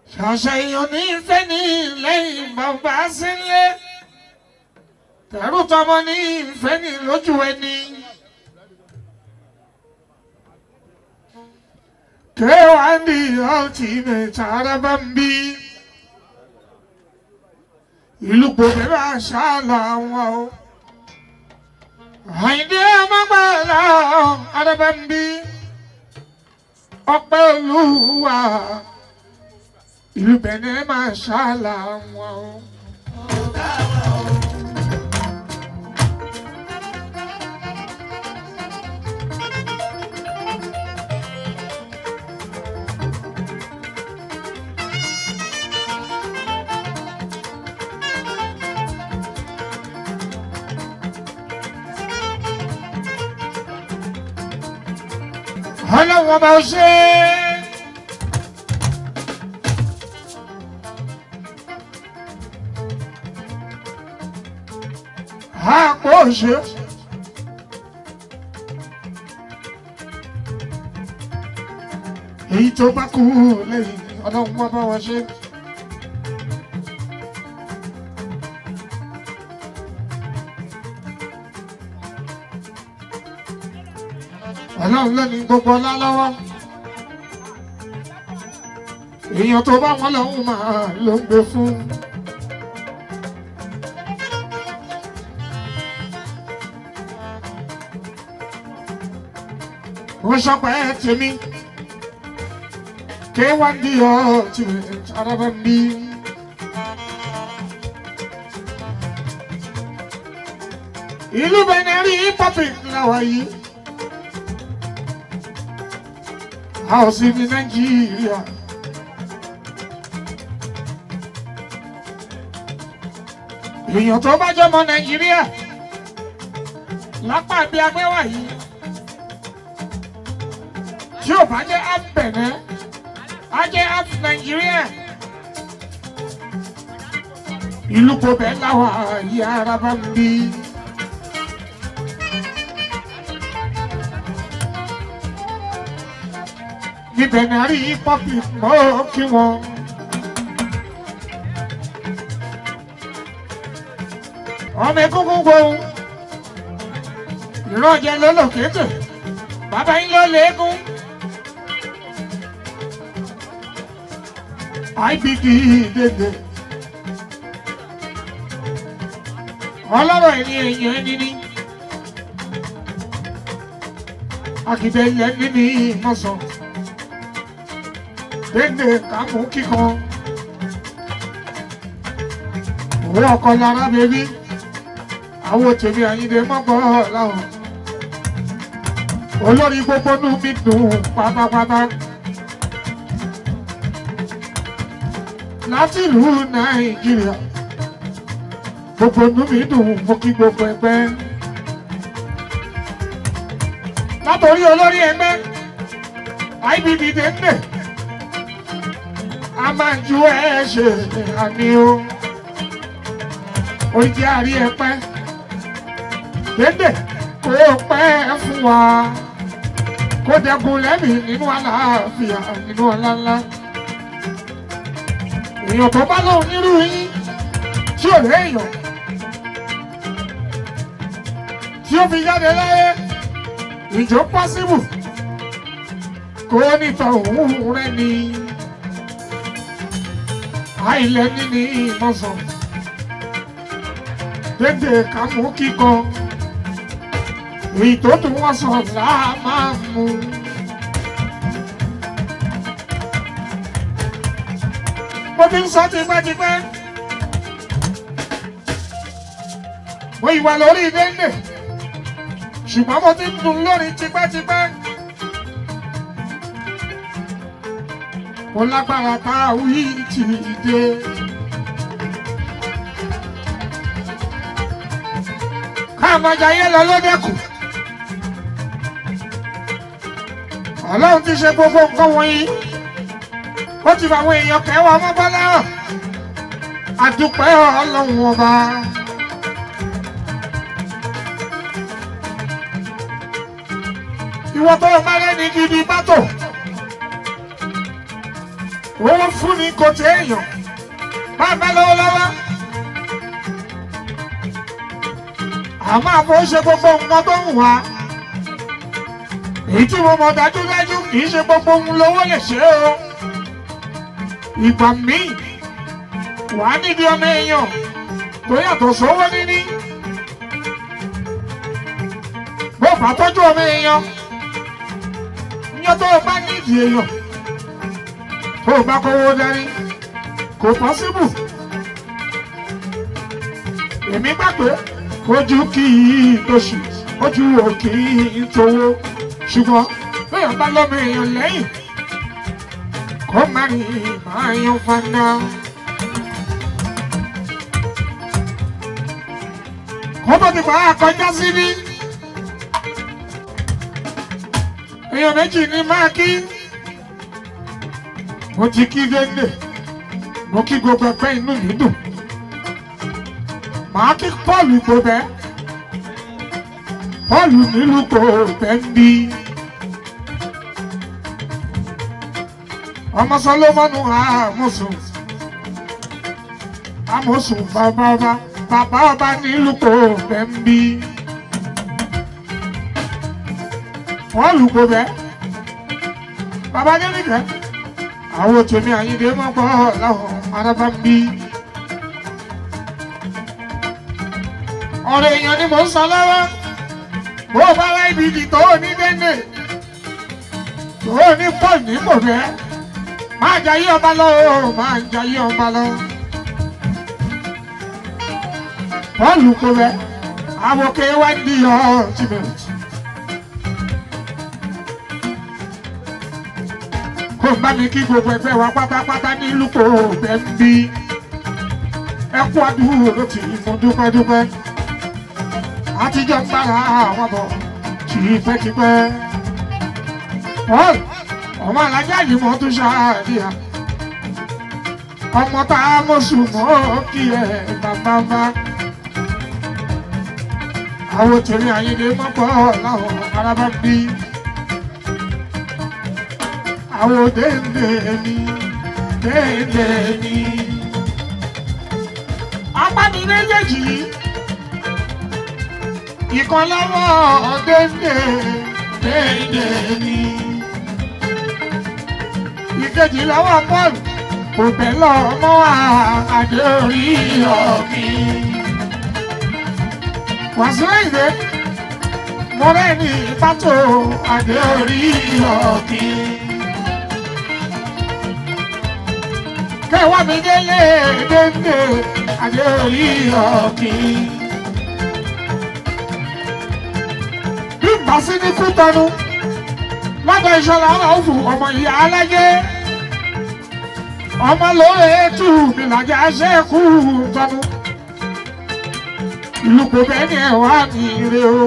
ṣàṣà èèyàn ní ìfẹ́ ní lẹ́yìn bàbá sílé tẹ̀rù tọmọ ní ìfẹ́ ní lójú ẹni. kéwàndì ọtí mẹ́ta arábá ń bí ìlú gbòmìnira àṣà làwọn o. àyìndé ọmọgbàlá arábá ń bí ọpẹ́ olúwa ìlú bẹ̀nẹ̀ máa ṣáàlà wọn o. ọlọ́wọ́ bá ṣe é. àpò ṣe. èyí tó bá kú lẹ́yìn ọlọ́run wá bá wa ṣe. ọlọ́run ló ní gbogbo ọlá lọ́wọ́. èèyàn tó bá wọn lọ́hùn máa ló ń gbé fún. wọ́n sọpẹ́ tèmi ké wá ní ọ tí araba ń bí. ìlú Benin rí pọ́pì làwà yìí. a ò sí ní Nàìjíríà. èèyàn tó bá jọmọ Nàìjíríà lápá bí agbẹ́wà yìí tí ò bá jẹ́ app Benin á jẹ́ app Nàìjíríà ìlú kòbẹ́ láwa yìí ara bá ń bí. níbẹ̀ náà rí pọ́pì mọ́ kí wọ́n. ọmọ egungun gbóhùn ìrọ̀jẹ̀ lólòkétè bàbá yín ló léegun. IBD dèdè. ọlọ́rọ̀ ẹni èèyàn ẹni ní. akíndé ilẹ̀ níní mọ̀sán. dèdè kàmú kíkan. òwe ọkọ lára bèbí. àwọn tèmi àyíndé mọ́gbọ́ láwọn. olórí gbogbo nù mí dùn pátápátá. láti ìlú nàìjíríà gbogbo inú mi dùn mo kí gbogbo ẹgbẹ́ látòrí olórí ẹgbẹ́ IBB dèndé a máa ju ẹ ṣe àmì o oúnjẹ àrí ẹpẹ dèndé kó pẹ́ fún wa kó dẹkùn lẹ́mìí nínú àlàáfíà nínú ọlá ńlá èèyàn tó bá lóun nírú yín tí ò léèyàn tí ó fi jáde láyé ìjọ pọ́síbù kó nítọ̀ òun rẹ ni àìlẹ́ níní ìmọ̀sán dédé kàmú kíkan èyí tó tún wọ́n sàn láà máa mú. mo ti ń sọ tipẹ́tipẹ́. mo ìwà lórí déndé ṣùgbọ́n mo ti ń dùn lórí tipẹ́tipẹ́. mo lágbára tá a wí tì í dé. káàmọ́jà yẹn lọ lódẹ́kù. ọlọ́run ti ṣe gbogbo nǹkan wọ̀nyí ó ti fàwọn èèyàn kẹwàá ọmọ bọ́lá hàn àdúpẹ́ ọlọ́run ọba. ìwọ tó o bá lẹ́ni gidi bátò owó fún ni kò tẹ èèyàn bàbá lọ́wọ́ lọ́wọ́ àmọ́ àbò ṣe gbogbo nǹkan tó ń wá èyí tí mo mọ̀ dájúdájú kì í ṣe gbogbo ohun lówó lè ṣe o ìgbà míì wàá níbi ọmọ èèyàn tó yàtọ̀ sówó níní bó bá tọ́jú ọmọ èèyàn níjọ́ tó o bá nídìí èèyàn tó o bá kówó dání kò pọ́síbù èmi gbà pé ojú kì í tóṣù ojú ò kì í tówó ṣùgbọ́n bẹ́ẹ̀ bá lọ́mọ èèyàn lẹ́yìn kó má rí máa yan fanda. kó tó ti máa kọjá síbí èèyàn méjì ní máa kí mo ti kí géńdé mo kí gbogbo ẹgbẹ́ inú mi dùn màá kí Pọ́ọ̀lù gbòbẹ́ Pọ́ọ̀lù nílùú gbòbẹ́ ń bí ọmọ Sọlọ́mọ́nù àmọ̀sùn àmọ̀sùn bàbá ọba bàbá ọba nílùú gbòbẹ́ ń bí Pọ́ọ̀lù gbòbẹ́ bàbá jẹ́nìkẹ́ àwọn tèmi àyíndé mọ́ gbọ́ láwọn arábá ń bí. ọ̀rọ̀ èèyàn ni mò ń sọ lọ́wọ́ bó o bá wá ibi ìdì tó o ní dénè tó o ní pọ̀ ní kò fẹ́ máa jayé ọba lọ o máa jayé ọba lọ. bọ́ọ̀lù kò fẹ́ àwòké wá ní ultimate. kó o bá mi kí gbogbo ẹgbẹ́ wa pátápátá ní lùkọ́ bẹ́ẹ̀ ń bí ẹ kú àdúró tí mo dúpẹ́ dúpẹ́ àtijọ́ ń bára àwọn bọ̀ tipẹ́tipẹ́. Paul ọmọ alájà yìí mọ̀ tún ṣáàdìyà. ọmọ tá a mọ̀ sùn mọ́ kí ẹ bàbá bá. àwọn tèmi àyèdè mọ́pọ̀ láwọn arábá bí. àwọn déndé ni déndé ni. apá mi méjèèjì yìí ìkan lọ́wọ́ déndé déndé ni. ìkejì lọ́wọ́ Paul kò bẹ̀ lọ́mọ́ àdé orí ọ̀kì. Wàsíù ìdè mo rẹ̀ ní pátó àdé orí ọ̀kì. kẹwàá mi délé déndé àdé orí ọ̀kì. bàṣí ní kú tọnu lọ́dọ̀ ìṣọ̀lá ọ̀fù ọmọ ìyá alájẹ́ ọmọ lóore ètù ìlàjà ṣẹ́kù tọnu ìlú kò bẹ́ẹ̀ ni ẹ̀ wá ní ire o.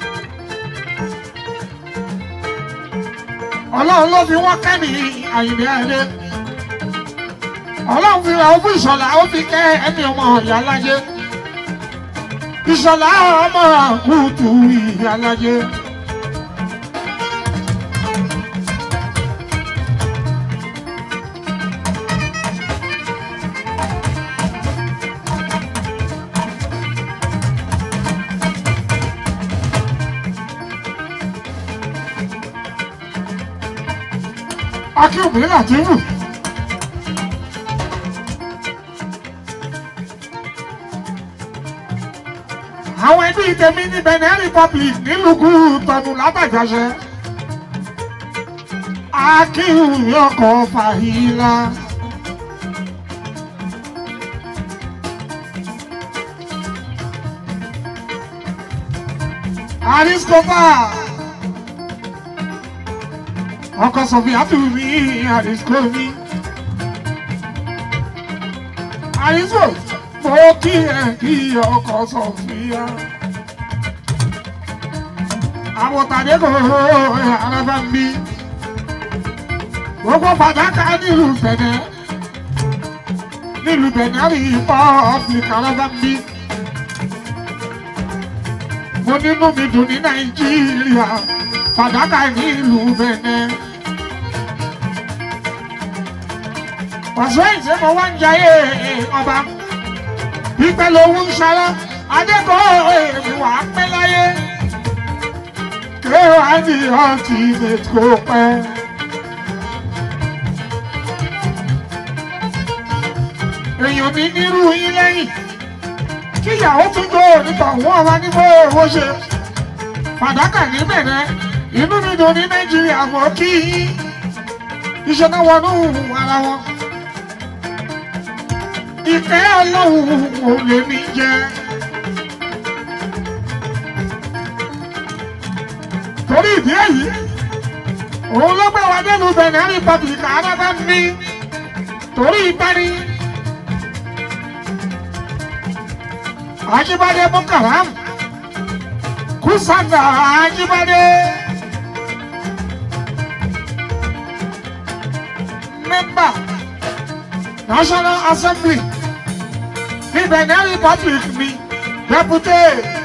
ọlọ́run ló fi wọ́n kẹ́ ní àyìnbí ayé ọlọ́run fi ra ó fún ìṣọ̀lá ó fi kẹ́ ẹni ọmọ ìyá alájẹ́ ìṣọ̀lá ọmọ àkútù ìyá alájẹ́. akíọ̀bí làtìfù. àwọn ẹbí tèmi ní Benin Republic nílùú tọ̀nù látàjọṣe. akíọ̀bí ọkọ̀ fàhílà. Ariscopa ọkọ sọfíà tù mí àdìsíkò mi. àdìsíkò mo kí ẹ kí ọkọ sọfíà. àwòtàdé kò arábá ń bí. gbogbo fàdákà nílùú Bẹ̀nẹ̀ nílùú Bẹ̀nẹ̀ rí pọ́ọ̀pìlìkì arábá ń bí. mo nínú mi dùn ní Nàìjíríà fàdákà nílùú Bẹ̀nẹ̀. pàṣẹ ìṣe mo wá ń jayé ọba ìpẹ́ lòun ń ṣara adékọ̀ọ́ èmi wà á pẹ́ láyé kéwàá ní ọtí ètò pẹ́. èèyàn mi nírú yín lẹ́yìn kíyàwó tún tó nípa òun ọba ní bó owó ṣe fàdákà ní bẹ̀rẹ̀ inú mi dùn ní nàìjíríà mọ́ kí iṣẹ́ náà wọnú ara wọn ìfẹ́ ọlọ́run ò lè mí jẹ. torí ìdí èyí òun ló gbé wa dẹ́nu Benin Republic arábá mi torí ìparí. Ajibade Bukaram Kusanda Ajibade Member National Assembly ní Benin Republic mi Deputy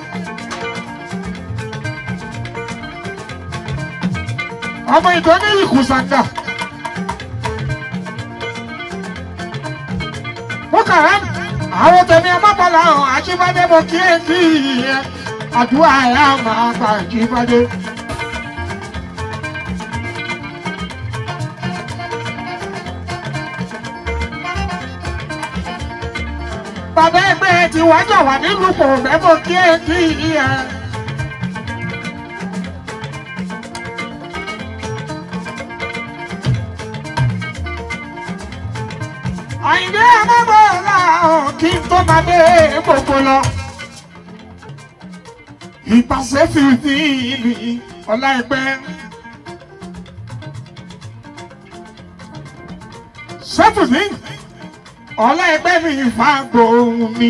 ọmọ ìdọ́ní Kusanda Bukaram àwọn tẹ̀mí ọmọbọ̀lá ọ̀hún Ajíbádé mo kí ẹ kí ẹ àdúrà ẹ̀ á máa gba Ajíbádé. bàbá ẹgbẹ́ ti wájà wà nílùú kò fẹ́ mo kí ẹ kí ẹ. àyìnbí ọmọbọ̀lá ọ̀hún kí n tó máa dé gbogbo lọ. ìpàṣẹ fìdí ìlú ọlá ẹgbẹ́. sẹ́fùdí ọlá ẹgbẹ́ mi fàgbọ́ ohun mi.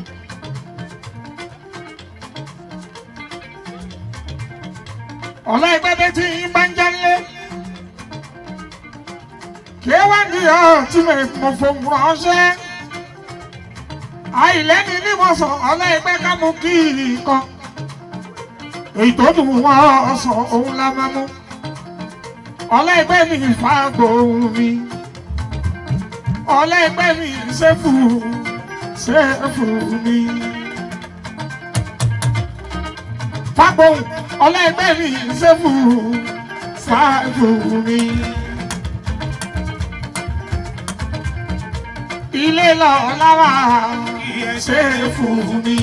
ọlá ẹgbẹ́ bẹ́ẹ̀ tí ń bá ń jálé. kí wá ní ọ tí mo fòun ránṣẹ́. àìlẹ́ni ní mo sọ ọlá ẹgbẹ́ ká mú kí nǹkan. èyí tó dùn wọ́n sọ òun la máa mú. ọlá ẹgbẹ́ mi fàgbọ́ ohun mi ọlẹ́gbẹ́ mi ṣẹ́fù ṣẹ́fù mi. Fágbóhùn ọlẹ́gbẹ́ mi ṣẹ́fù ṣẹ́fù mi. Ilé lọ lára ṣẹ́fù mi.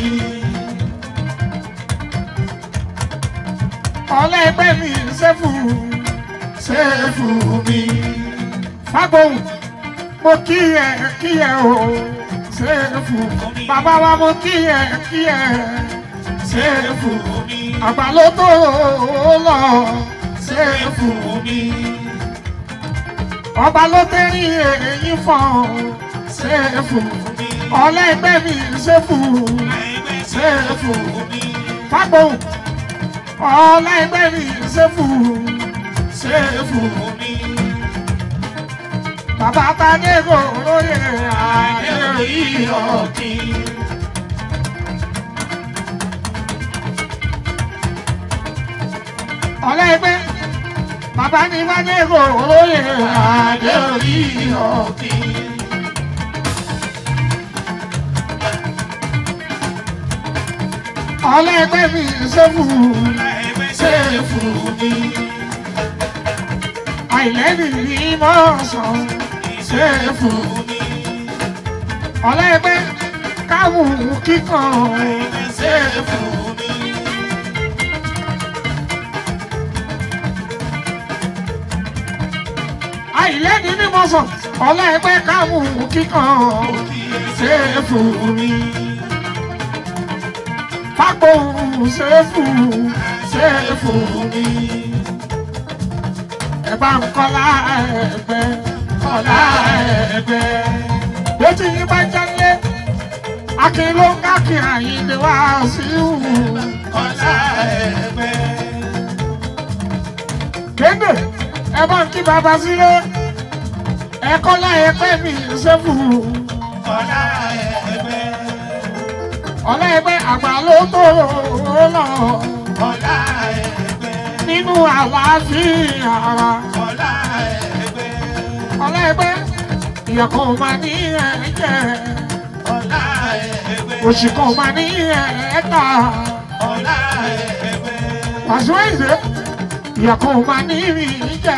Ọlẹ́gbẹ́ mi ṣẹ́fù ṣẹ́fù mi. Fágbóhùn mo kí ẹ kí ẹ o ṣéèfù bàbá wa mo kí ẹ kí ẹ ṣéèfù àgbà ló tó lọ ṣéèfù ọba ló tẹ́rí èyí fọ́n ṣéèfù ọlẹ́gbẹ́ mi ṣéèfù ṣéèfù fágbóhùn ọlẹ́gbẹ́ mi ṣéèfù ṣéèfù bàbá tadé kò lóye àdé ìyọ̀kí. ọlẹ́gbẹ́ bàbá ní tadé kò lóye àdé ìyọ̀kí. ọlẹ́gbẹ́ mi ṣẹ́fù ṣẹ́fù mi àìlẹ́ni ní mọ́ sàn ṣe fún mi. ọlẹ́gbẹ́ káwù kíkan ṣe fún mi. àìlẹ́ni ní mọ́ sàn ọlẹ́gbẹ́ káwù kíkan ṣe fún mi. pápó ṣe fún ṣe fún mi ẹ̀bá ń kọ́lá ẹ̀gbẹ́ kọ́lá ẹ̀gbẹ́. Bó ti yín bá jálé, akin ló ń kákin àyíndé wá sí ìhù kọ́lá ẹ̀gbẹ́. Kéde ẹ̀bá ń kí bàbá sílé, ẹ̀ kọ́lá ẹ̀gbẹ́ mi ṣẹ́fù kọ́lá ẹ̀gbẹ́. Ọlá ẹgbẹ́ àgbà ló tó lọ. Ọlá ẹgbẹ́ nínú àlàáfíà ara. Ọlá ẹgbẹ́. Ọlá ẹgbẹ́ ìyà kan máa ní ẹ̀jẹ̀ ọ̀la ẹgbẹ́ òṣì kan máa ní ẹ̀ẹ́ta ọ̀la ẹgbẹ́ wàṣọ ìdè ìyà kan máa ní ìjẹ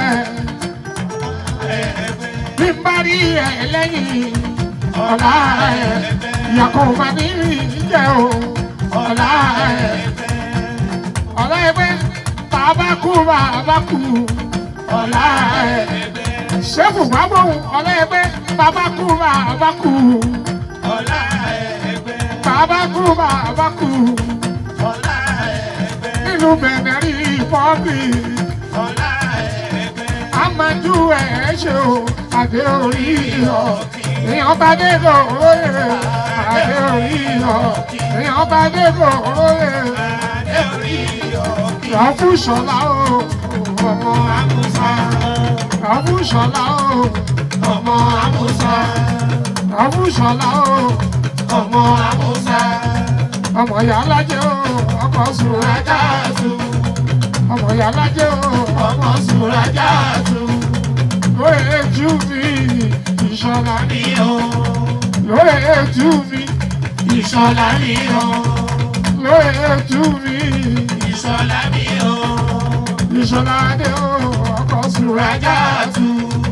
ẹgbẹ́ bí n bá rí ẹ lẹ́yìn ọ̀la ẹ̀ ìyà kan máa ní ìjẹ o ọ̀la ẹ̀ ọ̀la ẹgbẹ́ bàbá kú bàbá kú ọ̀la ẹ̀ ṣẹ́fù bàbá òun ọ̀la ẹgbẹ́ bàbá kú bàbá kú ọ̀la ẹgbẹ́ bàbá kú bàbá kú ọ̀la ẹgbẹ́ nínú bẹ̀rẹ̀ rí pọ́bì ọ̀la ẹgbẹ́ amájú ẹ̀ ṣe o àdé orí ọ̀ èèyàn bá dé kò róye àdé orí ọ̀ èèyàn bá dé kò róye adé orí ọ̀kí rọ́fù ṣọlá o ọmọ amúsá rọ́fù ṣọlá o ọmọ amúsá rọ́fù ṣọlá o ọmọ amúsá ọmọ yàlájẹ o ọkọ sùrájà tù ọmọ yàlájẹ o ọmọ sùrájà tù lóye jù mí ìṣọlá mi ò lóye jù mí ìṣọ̀lá mi ò lóye jù mí ìṣọ̀lá mi ò ìṣọlá dé o ọkọ sùrájà tù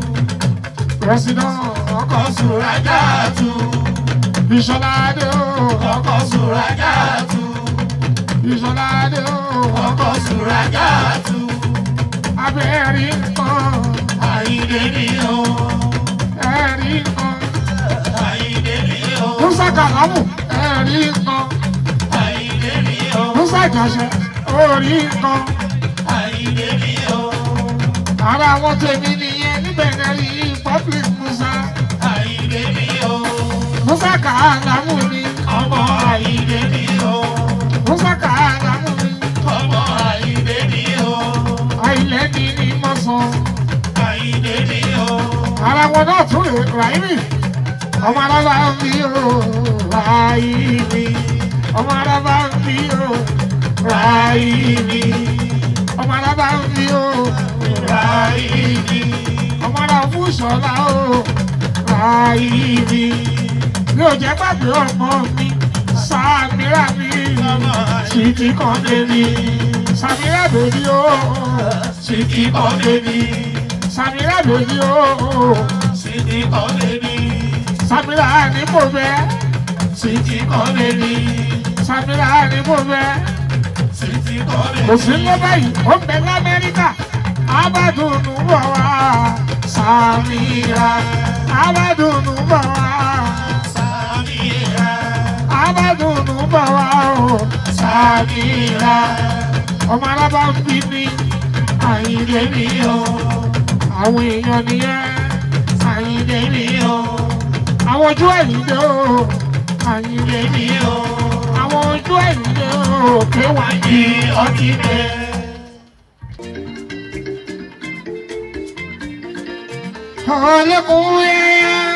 pẹsidán ọkọ sùrájà tù ìṣọlá dé o ọkọ̀ sùrájà tù ìṣọlá dé o ọkọ̀ sùrájà tù abẹ́rẹ́ nǹkan àyíndé mi ò ẹ̀rí nǹkan àyíndé mi ò musa kàlámù ẹ̀rí nǹkan àyíndé mi ò musa jàṣẹ orí nǹkan àyíndé mi ò ara wọn tèmi nìyẹn níbẹ̀ náà rí public musa àyíndé mi ò musa kàlámù ni ọmọ àyíndé mi ò musa kàlámù ni ọmọ àyíndé mi ò àìlẹ́ ni ni mo sọ àyíndé mi ò ara wọn náà tún lè ráìmì ọmọ arábá ń bí o ráìmì ọmọ arábá ń bí o ráìmì ọmọ arábá ń bí o ráìmì ọmọ ará fún ṣọlá o ráìmì mi ò jẹ́ gbàgbé ọmọ mi sàmírà mi títí kan débi sàmírà bèbí o Sìkì kọ́ bébí, sàmírà bèbí o. sìkì kọ́ bébí, Samira ni mo fẹ́, sìkì kọ́ bébí, Samira ni mo fẹ́. sìkì kọ́ bébí. Kò sí ló báyìí, ó ń bẹ l'Amẹ́ríkà. Abádùnú bọ̀ wá, Samira. Abádùnú bọ̀ wá, Sàmìlà, Abádùnú bọ̀ wá o, Samira. Ọmọ alábá ń bí mi, Àyìndé mi o. Àwọn èèyàn nìyẹn, Àyìndé mi o. Àwọn ojú Àyìndé o, Àyìndé mi o. Àwọn ojú Àyìndé o, kéwàá ní ọtí bẹ́ẹ̀. Hallelujah.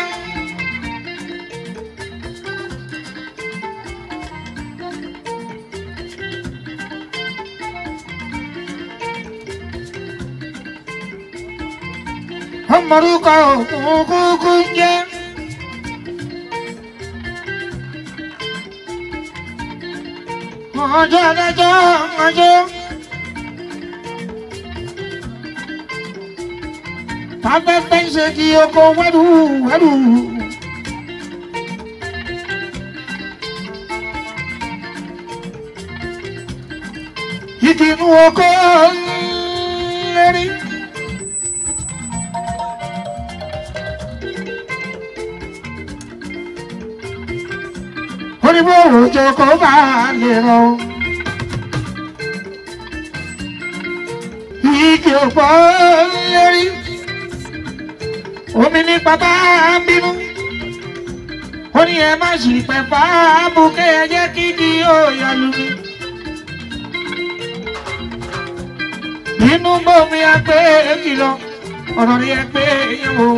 Ọmọdúkọ òkun kúkú ń jẹ́. Ọjọ́ adájọ́ ọjọ́. Afẹ́fẹ́ ń ṣe kí oko wẹ́rù wẹ́rù. Igi inú oko lérí. Oníbó òjò kò bá lè rọ. Igi òpó lérí omi ní bàbá ń bínú ó ní ẹ má sì pẹ́ fáàbù kẹ́ ẹ jẹ́ kí di òòyà lù mí. nínú bómi àgbẹ̀ kìlọ̀ ọ̀rọ̀ rí ẹgbẹ́ yẹn wò.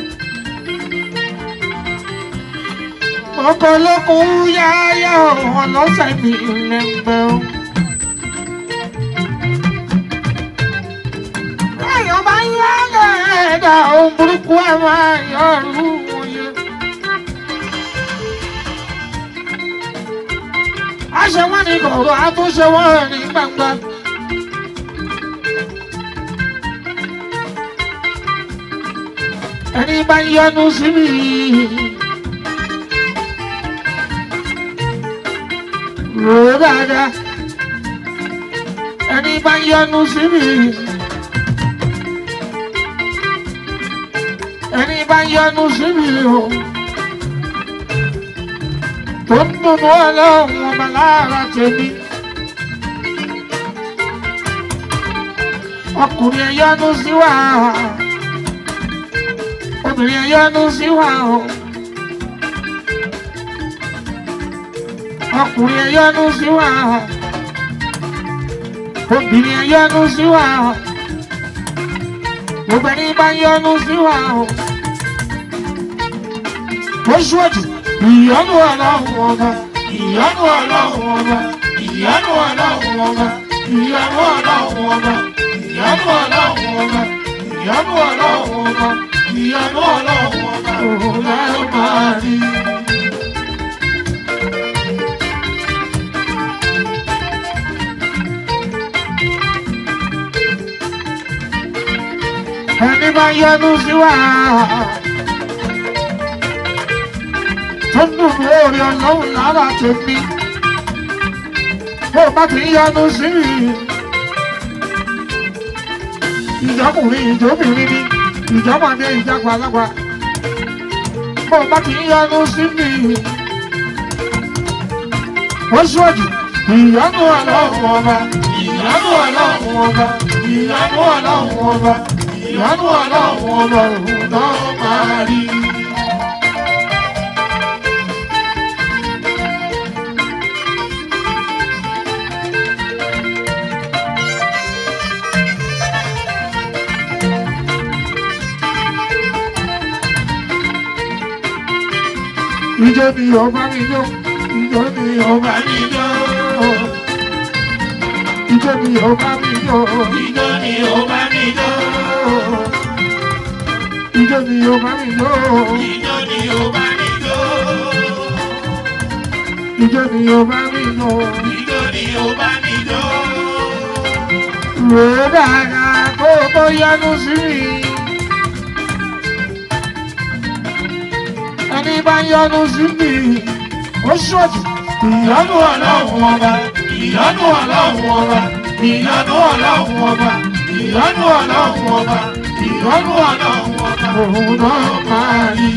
ọkọ̀ lókun yáyà ọ̀hún lọ́sẹ̀ mi lẹ́gbẹ̀ẹ́ o. Ayọ̀ bá yá lẹ́ẹ̀dá ohun burúkú ẹ̀ máa yọrù ṣe wọ́n ní kọ̀ọ̀rọ̀ á tún ṣe wọ́n ní gbangba. ẹni bá ń yọnu sí mi. rò ó dáadáa ẹni bá ń yọnu sí mi. ẹni bá ń yọnu sí mi o. tó ń dùnú ọlọ́run ọba lára tèmi. ọkùnrin ẹ yọnu sí wa obìnrin ẹ yọnu sí wa o. ọkùnrin ẹ yọnu sí wa obìnrin ẹ yọnu sí wa gbogbo ẹni bá yọnu sí wa o. ó ṣíwájú ìyọnu ọlọ́run ọba ìyọnu ọlọ́run ọba ìyọnu ọlọ́run ọba ìyọnu ọlọ́run ọba ìyọnu ọlọ́run ọba ìyọnu ọlọ́run ọba ìyọnu ọlọ́run ọba òun lẹ́ẹ̀ máa rí. ẹni bá yọnu sí wa tó ń dùn lórí ọlọ́run lára tèmi bó bá ti yọnu sí mi ìjọkùnrin ìjọbìnrin ni ìjọmọdé ìjàgbàlagbà bó bá ti yọnu sí mi ó ṣòdì ìyọnu ọlọ́run ọba ìyọnu ọlọ́run ọba ìyọnu ọlọ́run ọba ìyọnu ọlọ́run ọba òun náà máa rí. Ìjọ ni ọba mi yó, ìjọ ni ọba mi yó. Ìjọ ni ọba mi yó, Ijó ni ó bá mi jó. ìjọ ni ọba mi yó. Ijó ni ó bá mi jó. Ìjọ ni ọba mi yó. Ijó ni ó bá mi jó. Rò ó dáadáa kó o tó yánú sí mi. Ẹni bá yánú sí mi, ó ṣòdì. Ìyọ́nú ọlọ́run ọba, ìyọ́nú ọlọ́run ọba, ìyọ́nú ọlọ́run ọba, ìyọ́nú ọlọ́run ọba, ìyọ́nú ọlọ́run ọba, òun náà máa rí.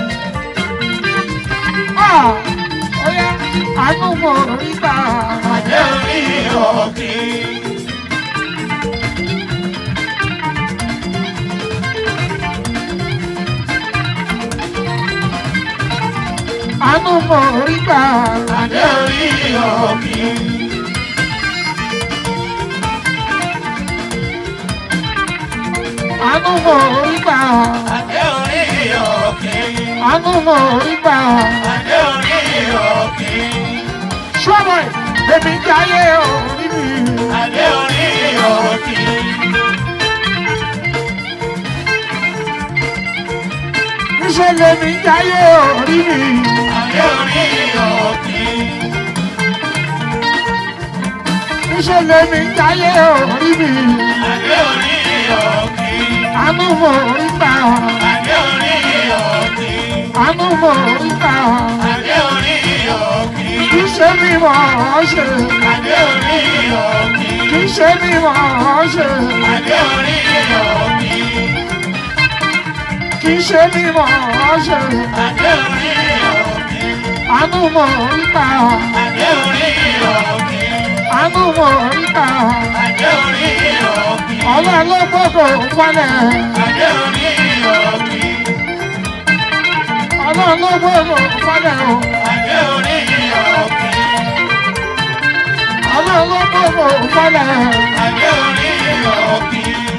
Ah! Ó yá, àánú mo rí gbà. Àjẹ́ orí òkè. Àánú mo rí gbà. Àjẹ́ orí òkè. Àánú mo rí gbà. Àjẹ́ orí òkè. Àánú mo rí gbà. Àjẹ́ orí òkè. Ṣọ́bọ̀ èmi jáyé orí mi. Àjẹ́ orí òkè. Níṣẹ́ lèmi jáyé orí mi. Àjẹ́ orí òkè. Níṣẹ́ lèmi jáyé orí mi. Àjẹ́ orí òkè. Àánú mo rí gbà. Àjẹ́ orí òkè. Àánú mo rí gbà. Àjẹ́ orí òkè. Kì í ṣe mi mọ̀ ọ́ ṣe. Àjẹ́ orí òkè. Kì í ṣe mi mọ̀ ọ́ ṣe. Àjẹ́ orí òkè. Kì í ṣe mi mọ̀ ọ́ ṣe. Àjẹ́ orí òkè. Àánú mo rí gbà. Àjẹ́ orí òkè. Àánú mo rí gbà. Àjẹ́ orí òkè. Ọlọ́run ló gbọ́dọ̀ wálẹ̀. Àjẹ́ orí òkè. Ọlọ́run ló gbọ́dọ̀ wálẹ̀ o. Àjẹ́ orí òkè. Ọlọ́run ló gbọ́dọ̀ wálẹ̀. Àjẹ́ orí òkè.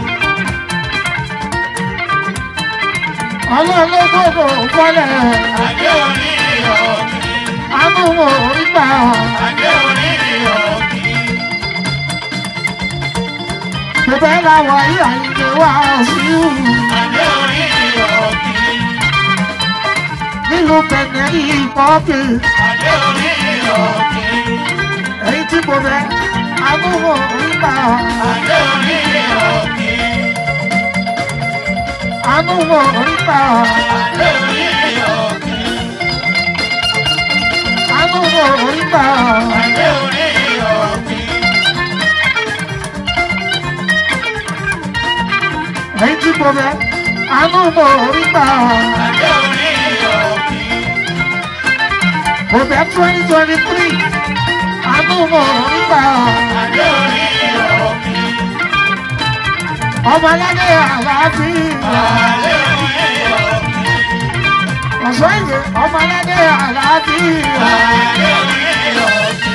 Ọlọ́run ló gbọ́dọ̀ wálẹ̀. Àjẹ́ orí òkè. Àánú mo rí gbà. Àjẹ́ orí òkè. Bẹ́ẹ̀ la wà yí àyìnlẹ̀ wá sí ìhù. Àjẹ́ orí òkè. Nílùú Bẹ̀nẹ̀ ní ìpọ́pì. Àjẹ́ orí òkè. èyí tí mo fẹ́ amúhò nígbà Adé orí òkè. amúhò nígbà Adé orí òkè. amúhò nígbà Adé orí òkè. èyí tí mo fẹ́ amúhò nígbà Adé orí òkè. mo fẹ́ twenty twenty three amúhò nígbà Adé orí òkè. ọmọ aládé àlàáfíà Adé orí òkè. ọ̀ṣọ́ ìwé ọmọ aládé àlàáfíà Adé orí òkè.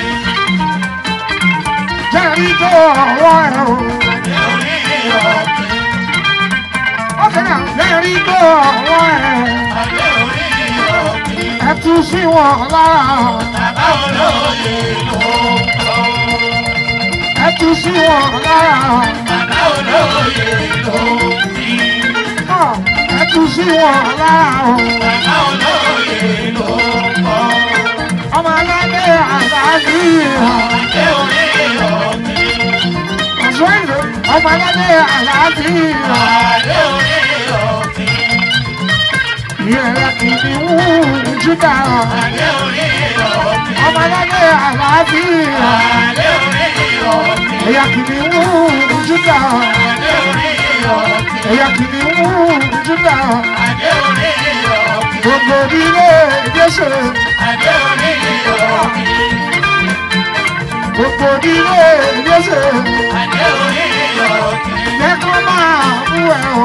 jẹ́rìí tó ọwọ́ ẹ̀ o. Adé orí òkè. ọkàn náà jẹ́rìí tó ọwọ́ ẹ̀. Adé orí òkè. ẹ tú sí wọn lára Bàbá olóyè ló ń kọ́. ẹ tú sí wọn lára Bàbá olóyè ló ń bí. Ah, ẹ tú sí wọn lára o. Bàbá olóyè ló ń kọ́. ọmọ aládé àlàáfíà Adé orí òkè. ọ̀ṣọ́ ìwé ọmọ aládé àlàáfíà Adé orí òkè. ìrẹ̀lẹ̀ kìíní wú júdà Adé orí òkè. ọmọ aládé àlàáfíà Adé orí òkè. ẹ̀yà kìíní wú júdà Adé orí òkè. ẹ̀yà kìíní wú júdà Adé orí òkè. gbogbo ilé Jésù Adé orí òkè. gbogbo ilé Jésù Adé orí òkè. jẹ́ kó máa mú ẹ o.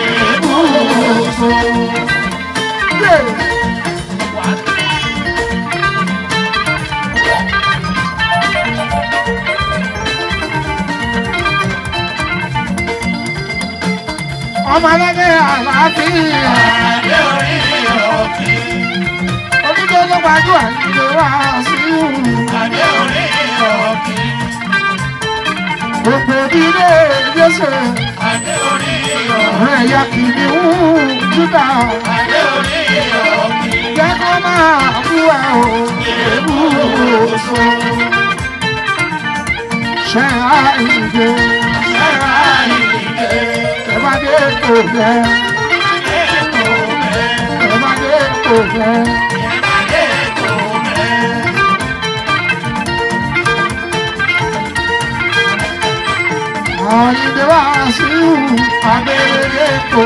Yeah. ọmọ aládé àlàáfíà Adé orí òkè. onídó ló gbàdúrà nílé wá sí ìhù Adé orí òkè. gbogbo ilé Jésù Adé orí òkè. ọ̀rẹ́ ẹ̀yà kìnìún Júdà Adé orí òkè. jẹ́ kó máa mú ẹ o. ṣe àìdè Ẹ̀rọ ìdè. ẹ bá dé kò fẹ́ Ètò mẹ́. ẹ bá dé kò fẹ́. Ìbàdí ètò mẹ́. Àyìndé wá sí ìhù abẹ́rẹ́ kò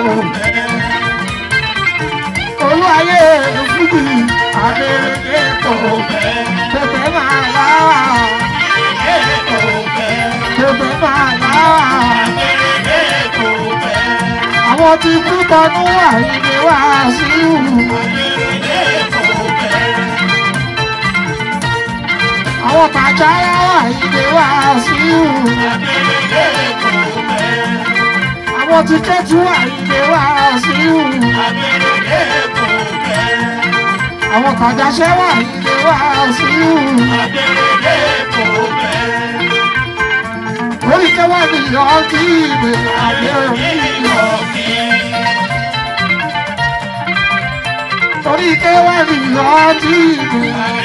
olúwayé fújì abẹ́rẹ́ kò pẹpẹ máa láwà Ètò mẹ́. pẹpẹ máa láwà Ètò mẹ́. àwọn tí kú tọdún àyìndé wá sí ìhù Ètò mẹ́. àwọn tàjára àyìndé wá sí ìhù Ètò mẹ́. àwọn tí kẹ́tù àyìndé wá sí ìhù Ètò mẹ́. àwọn tàjáṣẹ́ wà àyìndé wá sí ìhù Ètò mẹ́. orí kẹwàá ni ọtí ìwé àbẹ̀rẹ̀ orí kẹwàá ni ọtí ìwé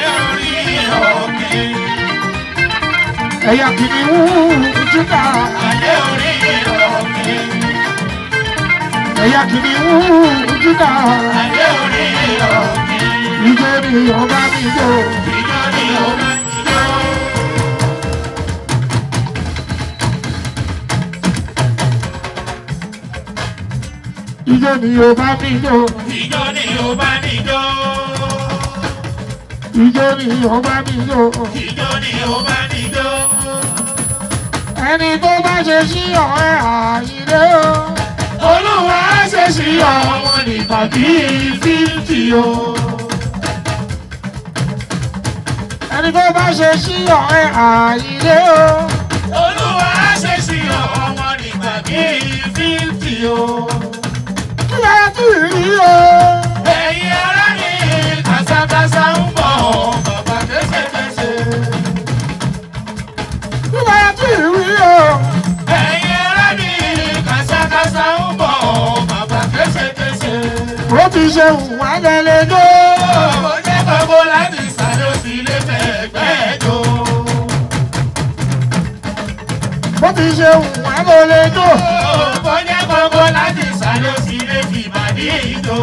ẹ̀yà kìnìún Júdà ẹ̀yà kìnìún Júdà ìjọ ni ọba mi jọ ìjọ ni ọba mi jọ ìjọ ni ọba mi jọ ẹni tó bá ṣe sí ọ̀rẹ́ àyílé o Olúwa ṣe sí ọmọ nípa bíi fífì o. ẹni tó bá ṣe sí ọ̀rẹ́ àyílé o Olúwa ṣe sí ọmọ nípa bíi fífì o. kí lè tí ì rí o Ẹ̀yin ará ní kàṣàkàṣà ń bọ̀ bàbá kéṣekéṣe. kí lè tí ì rí o Ẹ̀yin ará ní kàṣàkàṣà ń bọ̀ bàbá kéṣekéṣe. ó ti ṣe wà lẹ́lẹ́jọ́ Ó jẹ́ gbogbo láti sáré ó sì lè fẹ́ gbẹ́ jò. ti ṣe wù ẹ́ ló lè jó. Ó jẹ́ kókó láti sáré sí lè fi ìbàdí ìjó.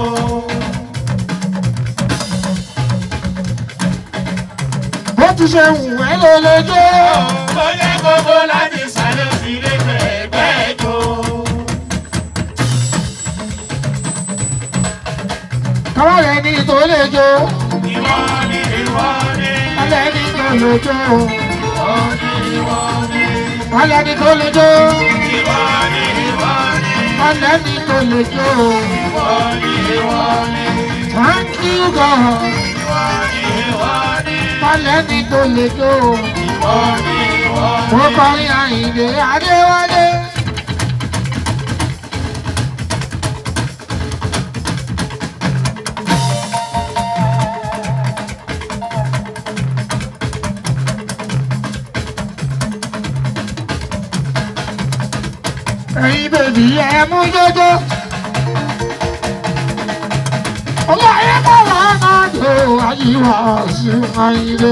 bó ti ṣe wù ẹ́ ló lè jó. Ó jẹ́ kókó láti sáré sí lè fẹ̀gbẹ́ ìjó. káwá rẹ̀ ní tó lè jó. Ìwọ ni ìwọ ni. alẹ́ ní tó lè jó. Ìwọ ni ìwọ ni. alẹ́ ní tó lè jó. Ìwọ ni ìwọ ni. alẹ́ ní tó lè jó. Ìwọ ni ìwọ ni. thank you God. Ìwọ ni ìwọ ni. alẹ́ ní tó lè jó. Ìwọ ni ìwọ ni. mo kọrin Àyìndé Adéwálé. ẹ̀yin bèbí ẹ mú jọjọ. ọmọ ayé bá wà náà jò àyíwá sí Àyìndé.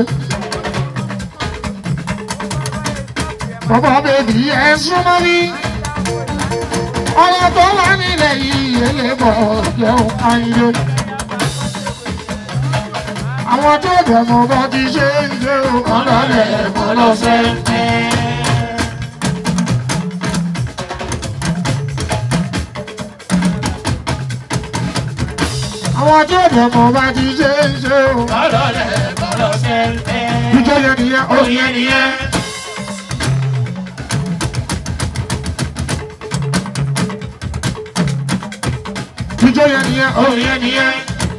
bàbá bèbí ẹ súnmọ́ mi. ọ̀rọ̀ tó wà nílẹ̀ yìí elébọ̀ jẹun Àyìndé. àwọn tó dẹ̀ mọ́ bá ti ṣe ń ṣe òkan lọ́lẹ̀ mọ́ lọ́sẹ̀. àwọn tó dẹ̀ mọ́ bá ti ṣe ń ṣe òkan. Kọ́lọ́lẹ̀ kọ́lọ́ sẹ́ńtẹ́. ìjọ yẹn nìyẹn ó Oyè nìyẹn. ìjọ yẹn nìyẹn ó Oyè nìyẹn.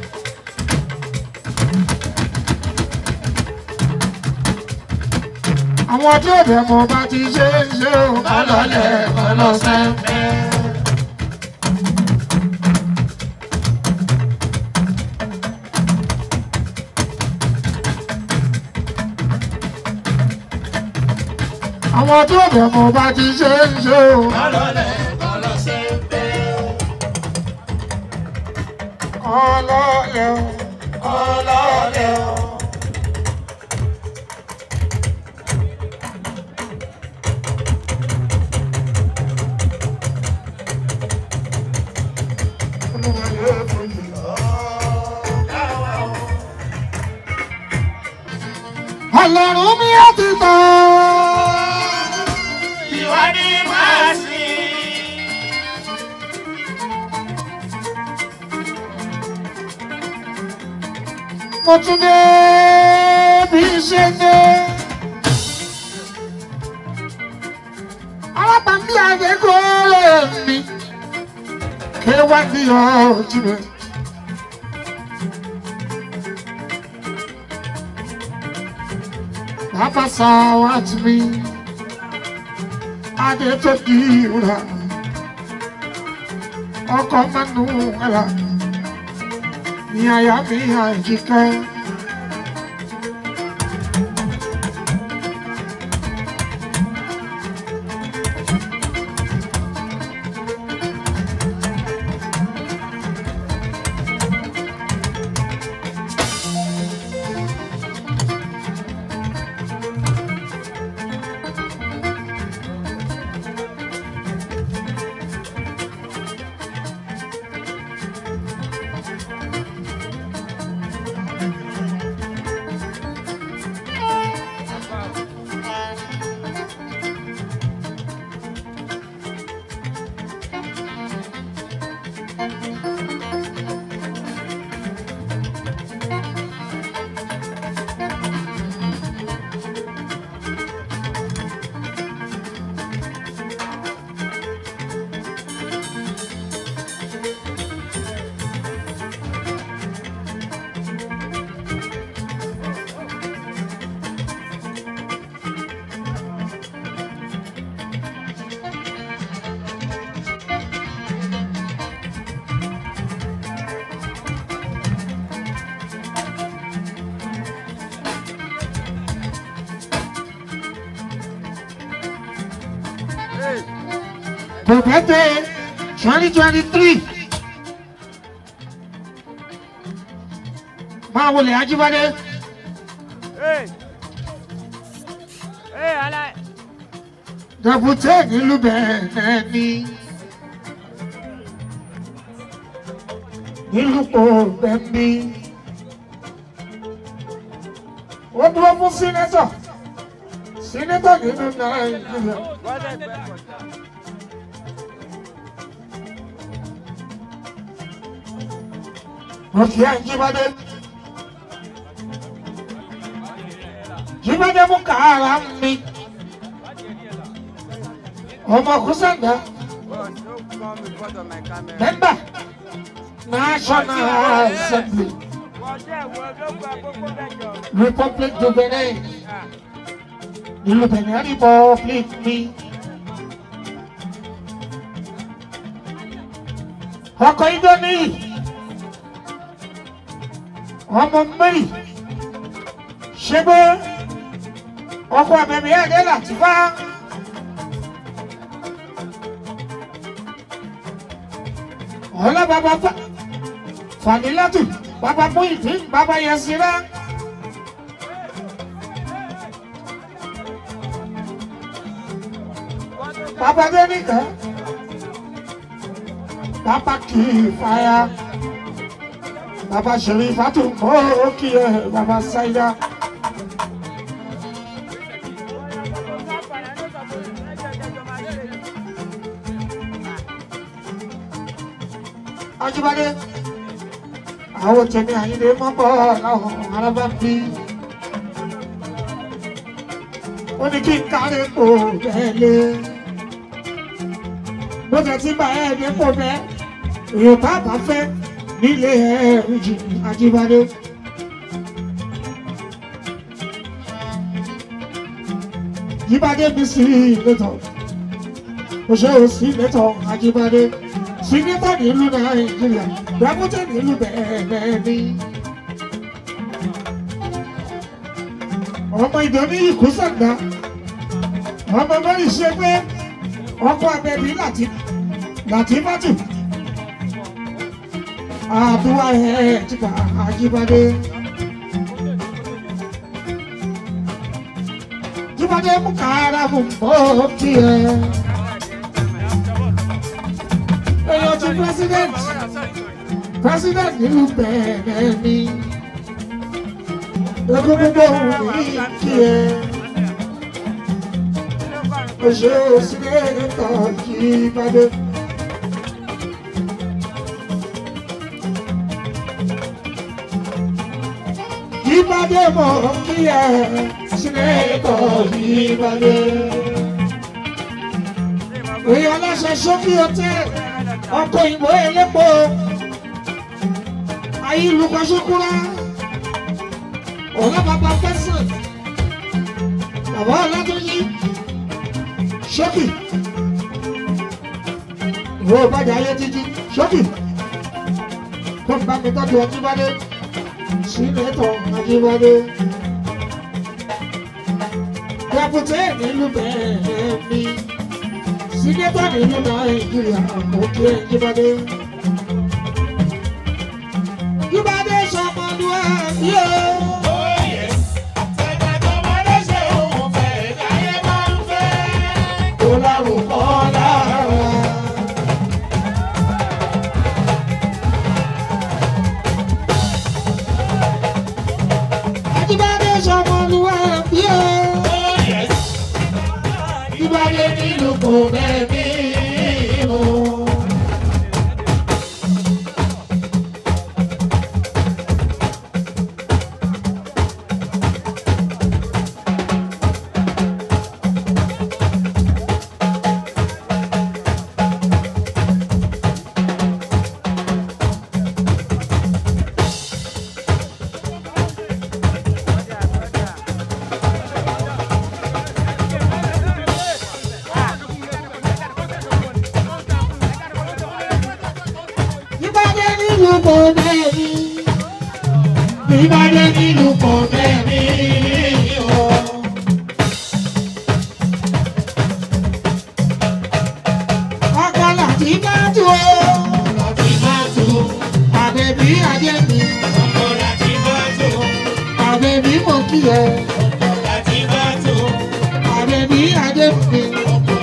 àwọn tó dẹ̀ mọ́ bá ti ṣe ń ṣe òkan lọ́lẹ̀ mọ́ lọ́sẹ̀. àwọn tó dẹ̀ mọ́ bá ti ṣe ń ṣe òkan. Kọ́lọ́lẹ̀ kọ́lọ́ sẹ́ńtẹ́. ọlọ́lẹ̀ o. Kọ́lọ́lẹ̀ o. ọlọ́run mi á ti tọ́. Ìwọ ni màá sìn. mo tún dé bí ṣe dé. alábàámi àgbẹ̀kọ́ mi ké wá ní ọjọ́ rẹ̀. Bàbá sáwájú mi, adé tó di ìwúrà, ọkọ̀ mẹ́nu ẹ̀rà ní àyà mi àìjíkẹ́. For birthday 2023. Máa wọlé Ajíbádé. Hey! Hey, Alai! dẹ̀bùtẹ́ nílùú bẹ̀rẹ̀ ni nílùú kò bẹ́ẹ̀ni ó dúró fún sínétọ̀ sínétọ̀ nínú nàìjíríà. mo kì í à ń jíbádé jíbádé mú kàárà mi ọmọ kúsàndà mẹ́mbà national assembly republic of benin nílùú benin republic mi ọkọ̀ ìdọ́ni ọmọ mẹ́rin ṣe pé ọkọ̀ àbẹ̀mí ẹ̀dẹ́ láti fá. ọ̀la bàbá fa fàdílátù bàbá Muyideen bàbá Yasira. bàbá Dénìkà bàbá kì í fàyà bàbá Sherifatu ó kì í bàbá Saida. Ajibade àwọn tèmi àyíndé mọ́bọ̀ láwọn arábá ń bí. ó ní kí n kárí kò bẹ́ẹ̀ lé. bó tẹ̀ tí bá ẹ̀ ní kò bẹ́ẹ̀ èèyàn bá bá fẹ́ nílé ẹ̀rù jì Ajibade. Jíbádé mi sí ìletọ̀ òṣèré sí ìletọ̀ Ajibade sinita nílùú nàìjíríà dàbútẹ nílùú bẹ̀rẹ̀ ni. ọmọ ìdọ́ní ikú sàgbà ọmọ mẹ́rin ṣe pé ọkọ abẹ́bí láti láti bàtù àdúrà ẹ̀ tìkà àjíbádé. jíbádé mú kára mú bọ́ kí ẹ èèyàn ti president president nílùú bẹ̀rẹ̀ ni ogun gbogbo òun ní kí ẹ òṣè òsìlẹ̀ nǹkan kí bàdé. Yíbádé mọ̀ kí ẹ sílẹ̀ nǹkan kí bàdé. Èèyàn aláṣẹ sókè hòtẹ́ẹ̀lì ọkọ̀ ìbò elépo ayélujára ọ̀rẹ́ bàbá fẹ́sàn bàbá ọ̀làtúnjì ṣókì ìwé ìbàdàn ayé títí ṣókì kó n bá mi tọ́jú Ajíbádé sínétọ̀ Ajíbádé dẹ́pútẹ́ nílùú bẹ́ẹ̀ mi sínétọ̀ nínú nàìjíríà òkè jíbádé. jíbádé sọmọdún ẹbí o. tó lárúkọ lára. jíbádé sọmọdún ẹbí o. jíbádé nílùú kò bẹ́ẹ̀ bí. Ìbàdàn nílùú kò bẹ́ẹ̀ni. Ìbàdàn nílùú kò bẹ́ẹ̀ni. Ọkọ láti bá tu o. Láti bá tu. Àbẹ̀bí ajé mi. Ọkọ láti bá tu. Àbẹ̀bí mo kí ẹ. Ọkọ láti bá tu. Àbẹ̀bí ajé mi. Ọkọ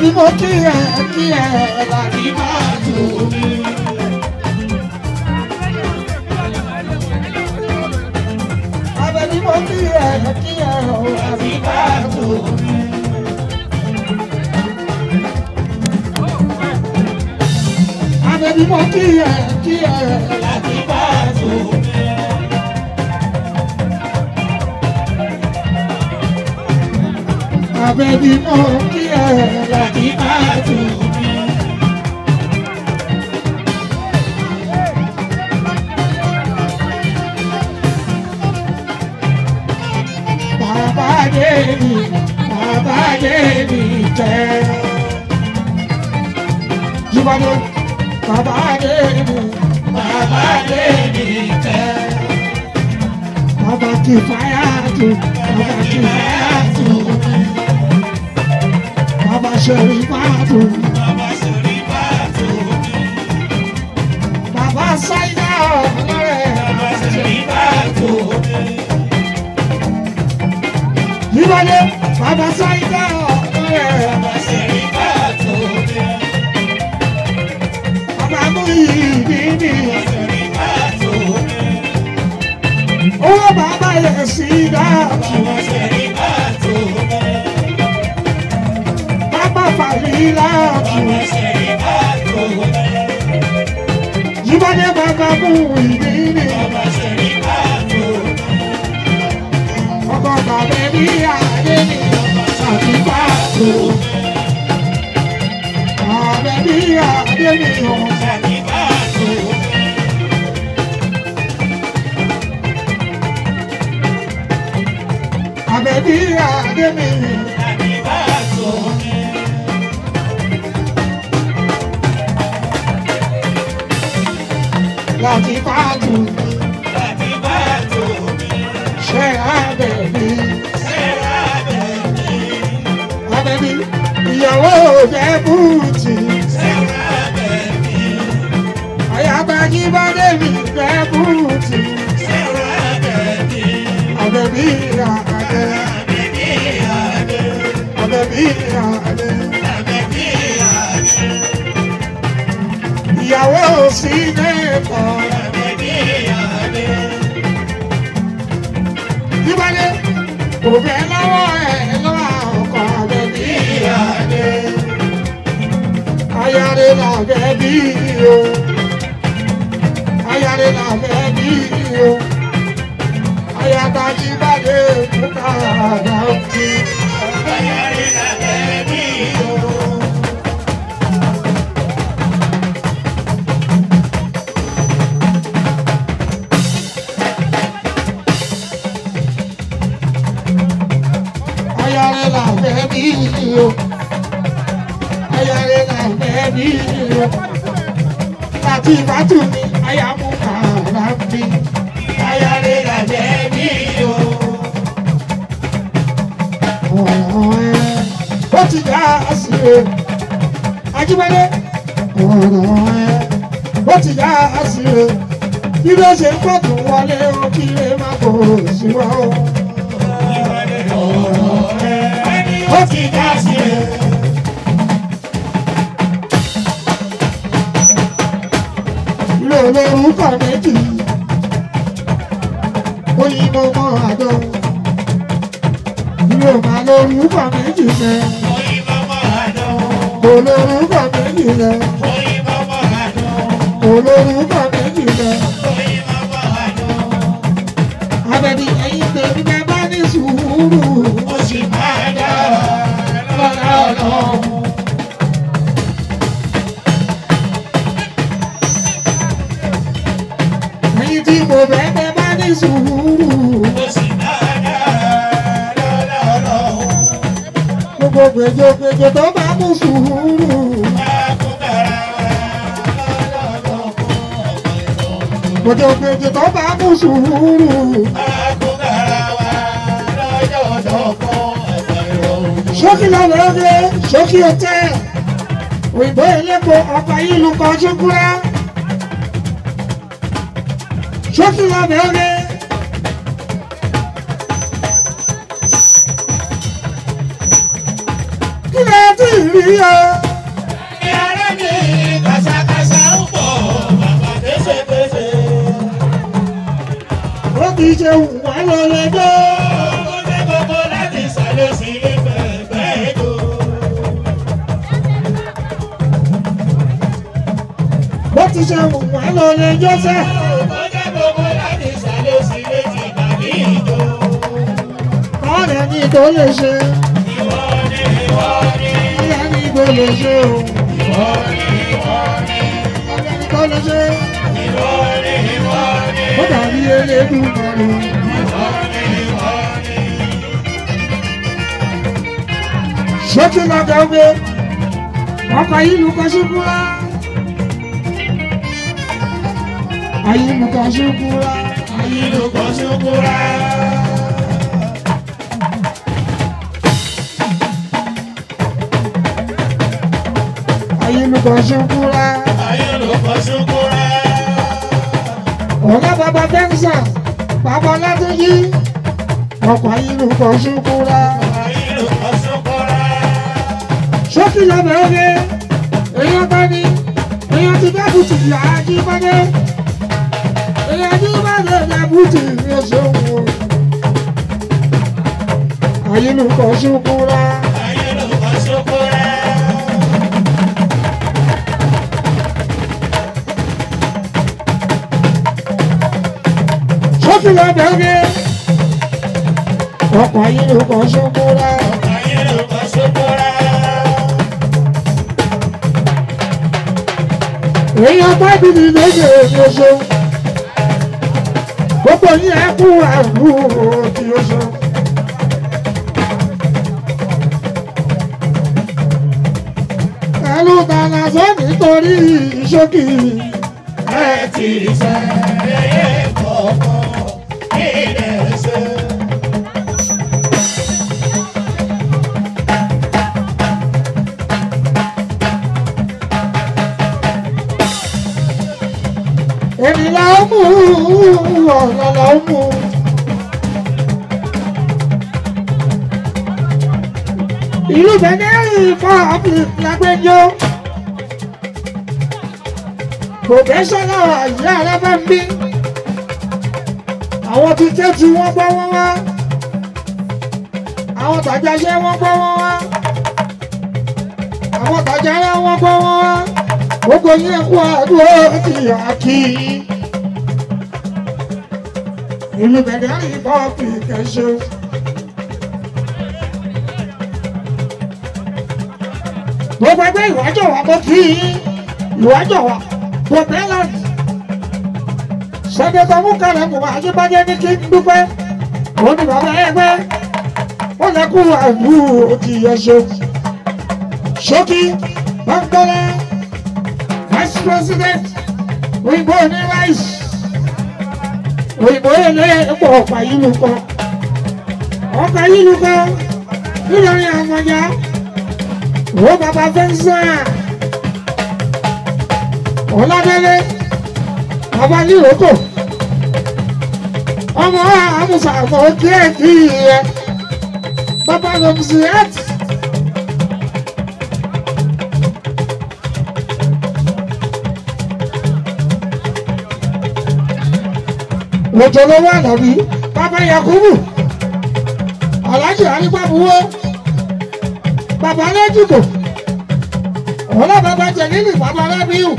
Abẹ́bí mo kí ẹ kí ẹ láti máa tù mí. Abẹ́bí mo kí ẹ kí ẹ láti máa tù mí. Abẹ́bí mo kí ẹ kí ẹ láti máa tù mí. Abẹ́bí mo kí ẹ láti máa tù mí. Bàbá Débi, Bàbá Débi jẹ́. Jíbádé, Bàbá Débi, Bàbá Débi jẹ́. Bàbá kì í fáyà tù, Bàbá kì í fáyà tù. Bàbá ṣẹ̀rí máa tù. Bàbá sáyà ọ̀rẹ́. Jíbádé, Bàbá sáyà ọ̀rẹ́. Bàbá mú ìdí mi. Owó bàbá yẹ sí dáàbò. Bàbá fàlí láàbò. Jíbádé bàbá mú ìdí mi. Ọkọ̀ bàbá ní àdé mi. Àti pàtó. Bàbá ní àdé mi. Àbẹ̀bí àdé mi. Láti pàtó. Ṣé àbẹ̀bí? Àbẹ̀bí ìyàwó jẹ́ bùtì. Àyàbájí bá débi jẹ́ bùtì. Àbẹ̀bí àdé. Àbẹ̀bí àdé. Ìyàwó sí lẹ́kọ̀ọ́. Jíbádé kò fẹ́ lọ́wọ́ ẹ̀ lọ́wọ́ ọkọ̀ àbẹ̀bí àdé. Ayáre làbẹ̀bí o. Ayáre làbẹ̀bí o. Ayáta Jíbádé kúkà àdáńtì. Ayáre làbẹ̀bí o. Ayáre làbẹ̀bí o. Láti ìbátú mi, ayámú kàrà mi. Ayáre làbẹ̀bí o. Ọ̀rọ̀ ẹ̀ ó ti dá sí o. Ajíbádé ọ̀rọ̀ ẹ̀ ó ti dá sí o. Bí ló ṣe ń pọ̀ tó wọlé o, kí lè má kó sí wa o. Ó ti dá sí o. Ilé olórúkọ méjì. Oyinbo mọ àdó. Ilé òmà lórúkọ méjì rẹ. Olórúkọ méjì rẹ. Olórúkọ méjì rẹ. Abẹ́bí ẹyin tèmi bẹ́ẹ̀ bá ní sùúrù. Ó sì máa dá lọ́la ọlọ́run. Ẹyin tí mo bẹ́ẹ̀ bẹ́ẹ̀ bá ní sùúrù. Gbogbo gbèjògbèjò tó bá mú sùúrù. Gbèjògbèjò tó bá mú sùúrù. Ṣókí lọ́wọ́ oge, ṣókí ọtẹ́. Òyìnbó elépo ọkọ̀ yìí lu kan ṣúkúrá. Ṣókí lọ́wọ́ oge. Kí ló ti rí bí yọ. Ìyára mi kàṣàkàṣà ń bọ̀ bàbá kéṣekéṣe. ó ti ṣe wà lọ lẹ́jọ́. Ó dé gbogbo láti sàlẹ̀ sí ilé bẹ́ẹ̀ jò. bó ti ṣe wà lọ lẹ́jọ́ sẹ́. Ó dé gbogbo láti sàlẹ̀ sí ilé ti bàbí ìjò. ọ̀rẹ́ ni tó lè ṣe. Ìwọ ni ìwọ ni ọ̀rẹ́ ni tó lè ṣe o. ìwọ ni ìwọ ni ọ̀rẹ́ ni tó lè ṣe. ìwọ ni ìwọ ni ó dàbí elédùnmọ̀rù. ìwọ ni ìwọ ni. ṣé kí lọ jẹ́ pé ọkọ̀ yìí lù kọ́ ṣubú rá. ayé lù kọ́ ṣubú rá. Ayélujára ṣubúra. ayé lù kọ́ ṣubú rá. Ayélujára ṣubúra. ọ̀gá bàbá fẹ́ǹsà bàbá látúnjí ọkọ̀ ayé lù kọ́ ṣubú rá. Ayélujára ṣubúra. sókè lọ́bẹ̀ oge èèyàn bá ní èèyàn ti dábùtì ìyá ajíbádé èèyàn ajíbádé dábùtì ní oṣooṣù ayélujára ṣubúra Ayélujára ṣubúra. sókè lọ́bẹ̀ oge ọkọ̀ ayélujára ṣubúra Ayélujára ṣubúra. èèyàn bá bìbì lóde ní oṣooṣù gbogbo yín ẹ kú àrùn tí oṣooṣù. ẹlú dáná sọ nítorí ìṣókì Ẹ ti ṣe ẹyẹ kọ̀ọ̀kan ilẹ̀ ṣe. ènìyàn ó mú ọ̀nà lọ mú. ìlú bẹ̀nẹ́rì fún ọ́fíìsì lágbẹ́jọ́ pòfẹ́sọ́nà àyè alábàmbí àwọn tí kẹ́tù wọ́n gbọ́ wọ́n wá àwọn tàjáṣẹ́ wọ́n gbọ́ wọ́n wá àwọn tàjára wọ́n gbọ́ wọ́n wá gbogbo yín ẹ̀kú àdúrà ti àkì ìlú bẹ̀nẹ́rì fún ọ́fíìsì kẹ́sọ́. gbogbo ẹgbẹ́ ìwájọ́ wa mo kí i ìwájọ́ wa gbogbo ẹlẹ́rìí sẹ́dẹ̀tọ̀ mú kẹrẹ̀ mú wa àjíbájẹ́ ní kí n dúpẹ́ òun ni bàbá ẹgbẹ́ ó lẹ́kù àìbú òkì ẹ̀ṣọ́ ṣókí bánkọ́lá vice president òyìnbó ní rice òyìnbó èlé ẹ̀pọ̀ ọ̀pá yìí lù kọ́ ọ̀pá yìí lù kọ́ nílọrin àwọn ọjà wo baba fẹnsẹ ọlọdẹlẹ baba níròkò ọmọ àmùsà àmọ kíẹkì yẹ baba lọmùsì ẹt. lọ́jọ́lọ́wọ́ àdàbí baba yakubu alhaji arígbàbúwọ́ bàbá lẹ́jùkò ọ̀la bàbá jẹ̀lílì bàbá rábíù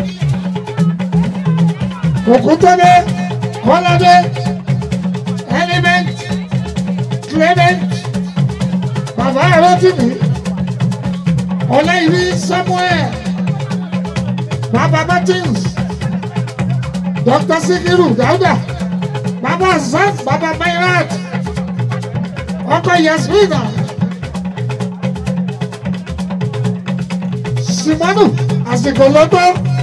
òkútọ́lé kọ́ládé element clement bàbá rotimi ọláìrí samuel bàbá martins dr sikiru dauda bàbá zan bàbá mayrat ọkọ yasmina. simonu àsìkò lọ́tọ́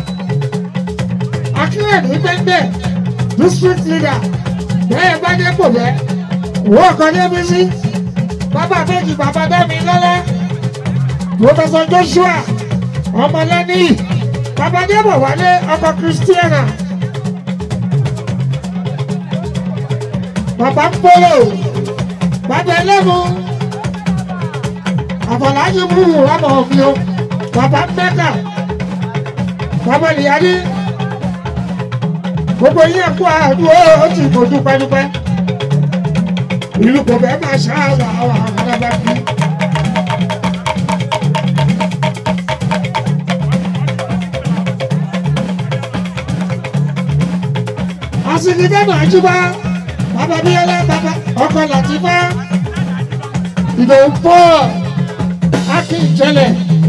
akínrẹ̀mí gbẹ́ngbẹ́ district leader bẹ́ẹ̀ bá dé kò bẹ́ wọ́n kan débi sí bàbá méjì bàbá dámi lọ́lá professor joshua ọmọlẹ́ni bàbá débọ̀ wálé ọkọ̀ christiana bàbá ń bọ́lọ̀ bàbá ẹlẹ́mu àfọlájú mú rámọ̀ mi o bàbá mẹ́kà bàbá nìyàdí gbogbo yín kú àdúró ó ti kò dúpẹ́dúpẹ́ ìlú kò bẹ́ẹ̀ máa ṣáàlà àwọn àgbàlagbà bí. àsìkò náà jùbọ́ bàbá bíyẹlẹ bàbá ọkọ làtìfá ìdòwú pọ̀ akíjẹlẹ̀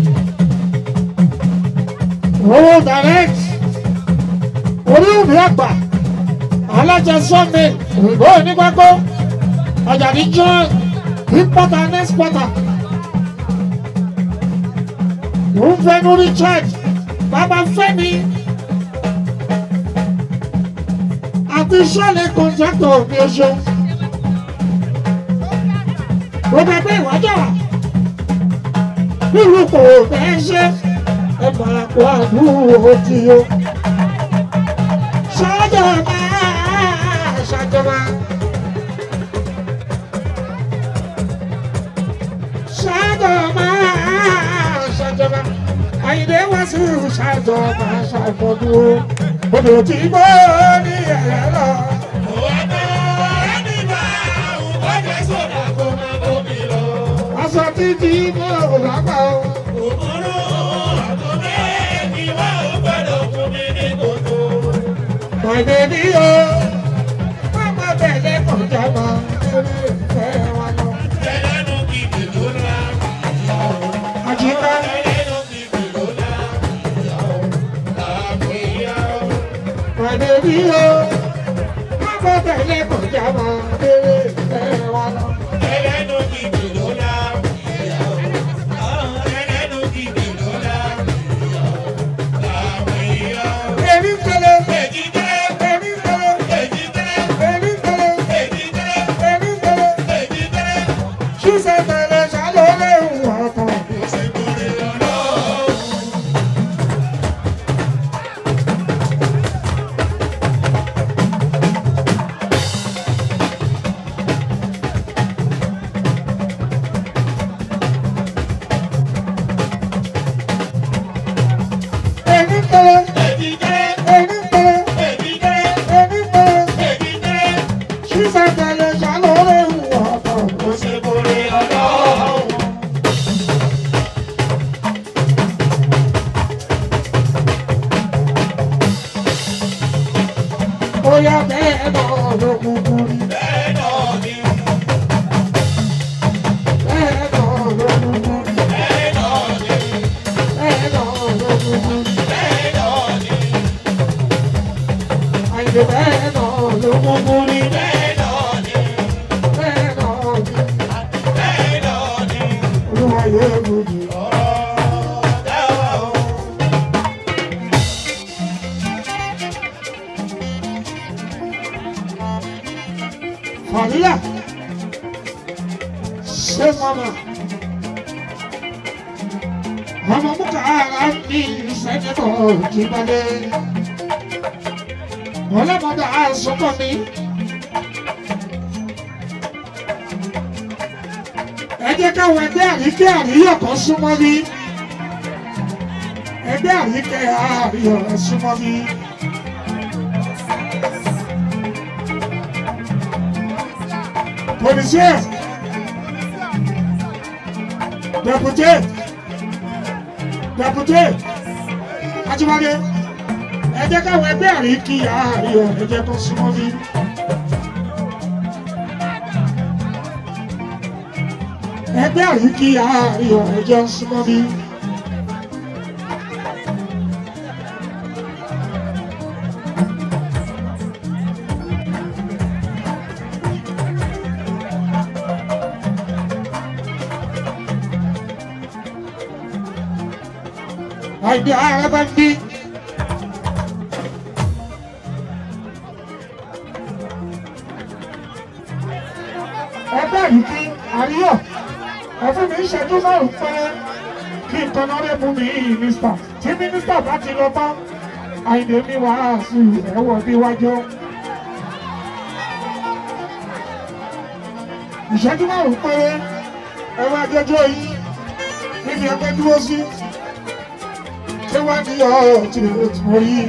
owó direct orí òbí àgbà alájẹ sọmi òyìnbó onígbàgbọ́ ọjà ní john importer and exporter òun fẹnu richard bàbá fẹmi àti sọlẹ kọńtàkítọ mi oṣù gbogbo ẹgbẹ́ ìwájà nílùú kò fẹ́ ṣe ẹ máa kó àdúró tí o. ṣàjọba ṣàjọba. ṣàjọba ṣàjọba. àyìnlé wá sí ṣàjọba ṣàfọdúró. odò tí mo ní ẹ̀rẹ́ lọ. aṣọ títí mo lágbà o. My baby, oh, mama bẹ̀rẹ̀ kọjá mọ́ lórí ìfẹ́ wa lọ. Àjíká, my baby, oh, mama bẹ̀rẹ̀ kọjá mọ́ lórí ìfẹ́ wa lọ. Èmi ń tẹ̀lé, èmi ń tẹ̀lé, èmi ń tẹ̀lé, èmi ń tẹ̀lé. Ṣíṣe tẹ̀lé ṣàlọ́lẹ̀ ìwà kan. Èmi ń tẹ̀lé, èmi ń tẹ̀lé, èmi ń tẹ̀lé. Ṣíṣe tẹ̀lé ṣàlọ́lẹ̀ ìwà kan. Bóyá bẹ́ẹ̀ náà ló kúkú rí. Bẹ́ẹ̀ náà ló kúkú rí. Bẹ́ẹ̀ náà ló kúkú rí. Àyìnbó bẹ́ẹ̀ náà ló kúkú rí. Bẹ́ẹ̀ náà rí. Olúwa yóò mú mi. Fàdílà ṣé mọ́mọ́ ọmọ múkà ara ní sẹ́nitọ̀ jìbọ̀lẹ̀ ọlọ́mọdé àsopọ̀ mi. ẹ jẹ́ káwọn ẹgbẹ́ àríkẹ́ àríyọ̀ kan súnmọ́ mi ẹgbẹ́ àríkẹ́ àríyọ̀ súnmọ́ mi. Policier Député Député Ajíwáde ẹ jẹ́ káwọn ẹgbẹ́ àríkí àríyọ̀ ẹ jẹ́ kó súnmọ́ mi. ẹgbẹ́ àríkí àríyọ̀ ẹ jẹ́ súnmọ́ mi. àìdí ara bá ń bí. ẹgbẹ́ yìí kí àríyọ̀ ẹ̀fún mi ń ṣẹ́jú márùn-ún pẹ́ kí n tọ́nà rẹ̀ mú mi mínísítà tí mínísítà bá ti lọ tán àìdè mi wà á sí ẹ̀wọ̀ bí wájú. ìṣẹ́jú márùn-ún péré ẹ̀rọ ajẹjọ́ yìí níbi ẹgbẹ́ dúró sí ṣé wá ní ọ̀ tí o tí mo rí.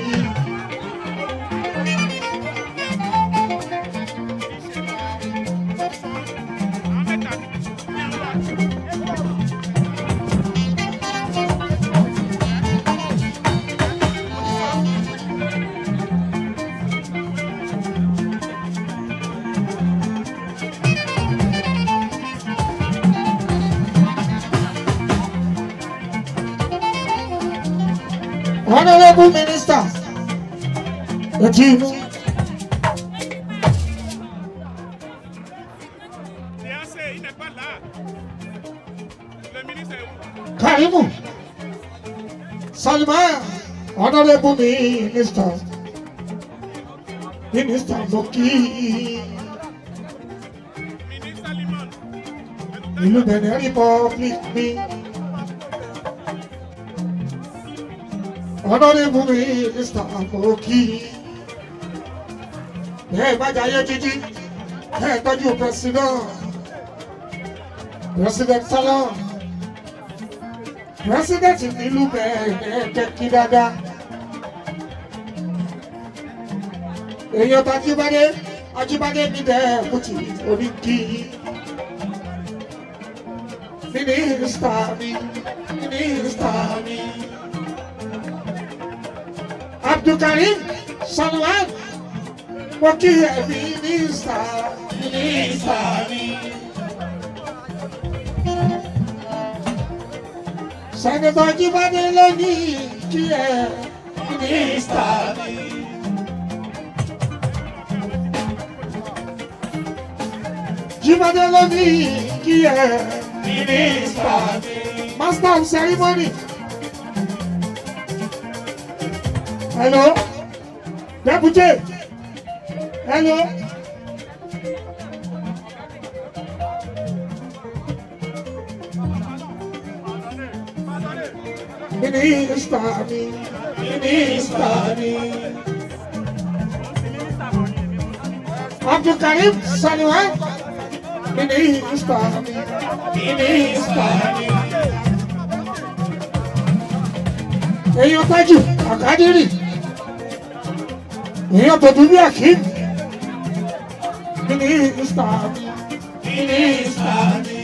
Honorable Minister, ètí inú. Karimu, Salman, Honorable Minister, Minister Loki, ìlú Benin Republic mi. Honorable Minister Loki, bẹ́ẹ̀ bá jayé títí, bẹ́ẹ̀ tọ́jú President, President Salon president nílùú bẹ́ẹ̀ jẹ́ kí dáadáa. èèyàn tó ajíbádé ajíbádé mi dẹ́ kùtì orí kí. mínísítà mi mínísítà mi. abdulkarim salwan mo kí ẹ mínísítà mínísítà mi. Sẹ́nitọ́ Jíbádé ló ní kí ẹ mínísítà mi. Jíbádé ló ní kí ẹ mínísítà mi. Master of ceremony. Hello. Deputy. Hello. Minister mi, minister mi. Abdulkarim Saliwan, minister mi, minister mi. Èèyàn tájù àkádìrì, èèyàn tó dúdú àkíní. Minister mi, minister mi.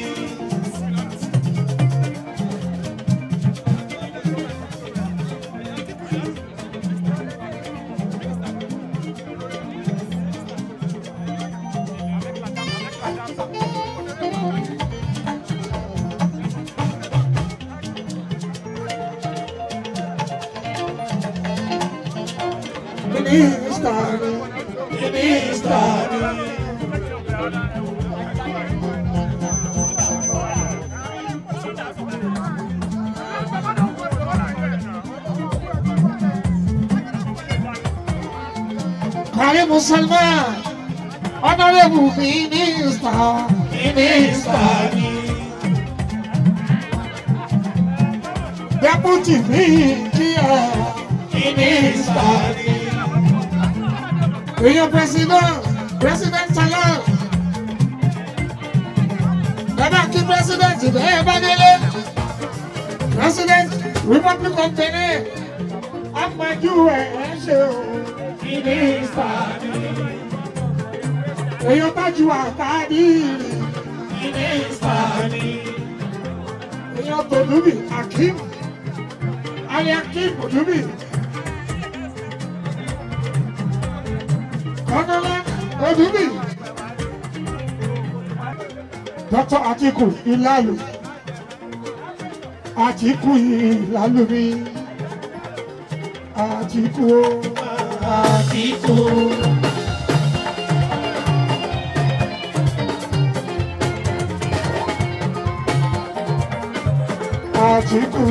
Minister mi, minister mi. Karim Salman, Honorable Minister, Minister mi. Deputy mi kí ẹ, Minister mi. Èèyàn President, President Salon. Bàbá kí President bẹ́ẹ̀ bá délé. President Republic of Benin, Amadu ẹ̀ ẹ́ ṣe o. Minister mi. Èèyàn tájú àkàdí. Minister mi. Èèyàn Tòdúbì Akim. Ali Akim Tòdúbì. Kọ́nọ́lá Tòdúbì. Dr. Atiku Ilalu. Atiku Ilalu mi. Atiku o. Atiku. Atiku.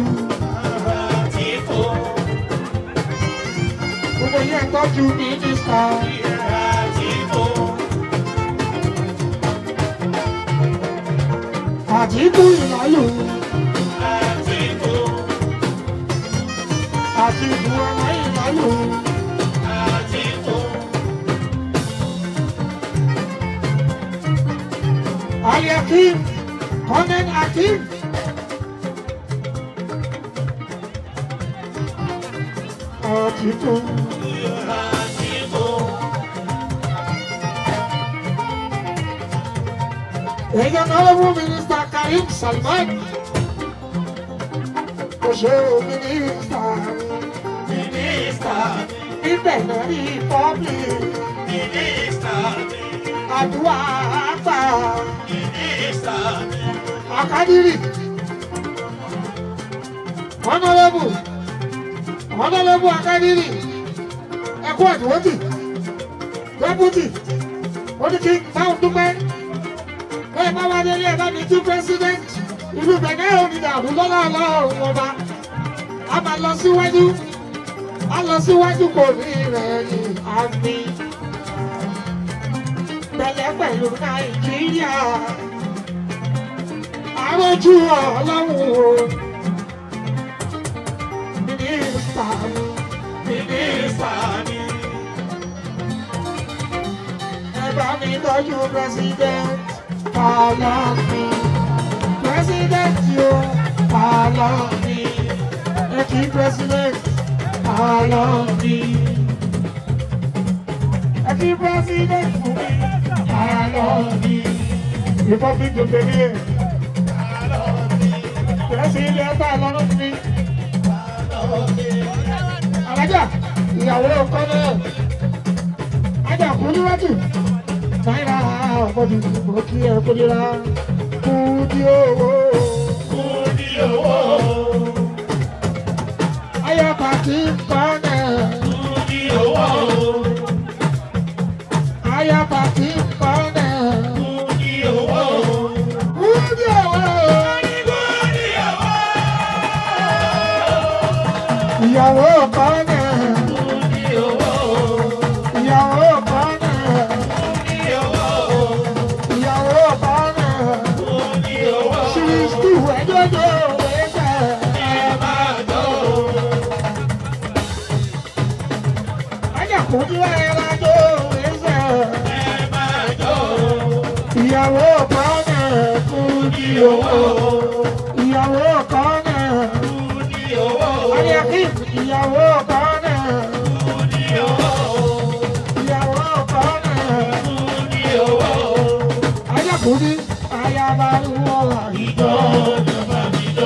Gbogbo yẹn tọ́jú mínísítà. Atiku Ilalu. Atiku ọmọ Ilalu. Ali Akim, Conan Akim. títún. èèyàn honourable minister karim salman kò ṣe o mínísítà Mínísítà níbẹ̀ náà rí pọ́blì mínísítà àdúrà àgbà mínísítà àkádìrì honourable honourable àkádìrì ẹkú àdúrótì deputy ó ní kí n báwọn dúpẹ́ bẹ́ẹ̀ bá wá délé ẹ̀ bá mi tú president ìlú bẹ̀gẹ́ òní dàrú lọ́lá ọlọ́run ọba a máa lọ síwájú a lọ síwájú kò ní ìrẹ̀yìn àmì pẹ̀lẹ́ pẹ̀lú nàìjíríà àròjù ọlọ́run o mínísítà mínísítà ni ẹ bá mi tọ́jú president Fálànì president yóò Fálànì ẹ kí president Fálànì ẹ kí president fún mi Fálànì republic of benin president Fálànì fún mi alájà ìyàwó kọ́nẹ́ ajá kú níwájú náírà ọ̀pọ̀jù mo kí ẹ kó nira kú di owó kú ní owó ayọ̀pá kí n kọ́nẹ̀ kú ní owó ayọ̀pá kí n kọ́nẹ̀ kú ní owó kú di owó kú ní owó ìyàwó kọ́nẹ̀ kú ní owó ìyàwó kọ́nẹ̀ kú ní owó ìyàwó kọ́nẹ̀ kú ní owó ṣíríṣtì ẹjọ́jọ́ ẹgbẹ́ ẹ máa jó ajá kú níwájú ẹgbẹ́. ẹ máa jó ìyàwó kọ́nẹ̀ kú di owó ìyàwó kọ́nẹ̀ kú ní owó ayẹ̀kí ìyàwó kọ́nẹ̀ kú ní owó ìyàwó kọ́nẹ̀ kú ní owó ayẹ̀kúndí ayabaluwo àyíjọ ìjọba mi jó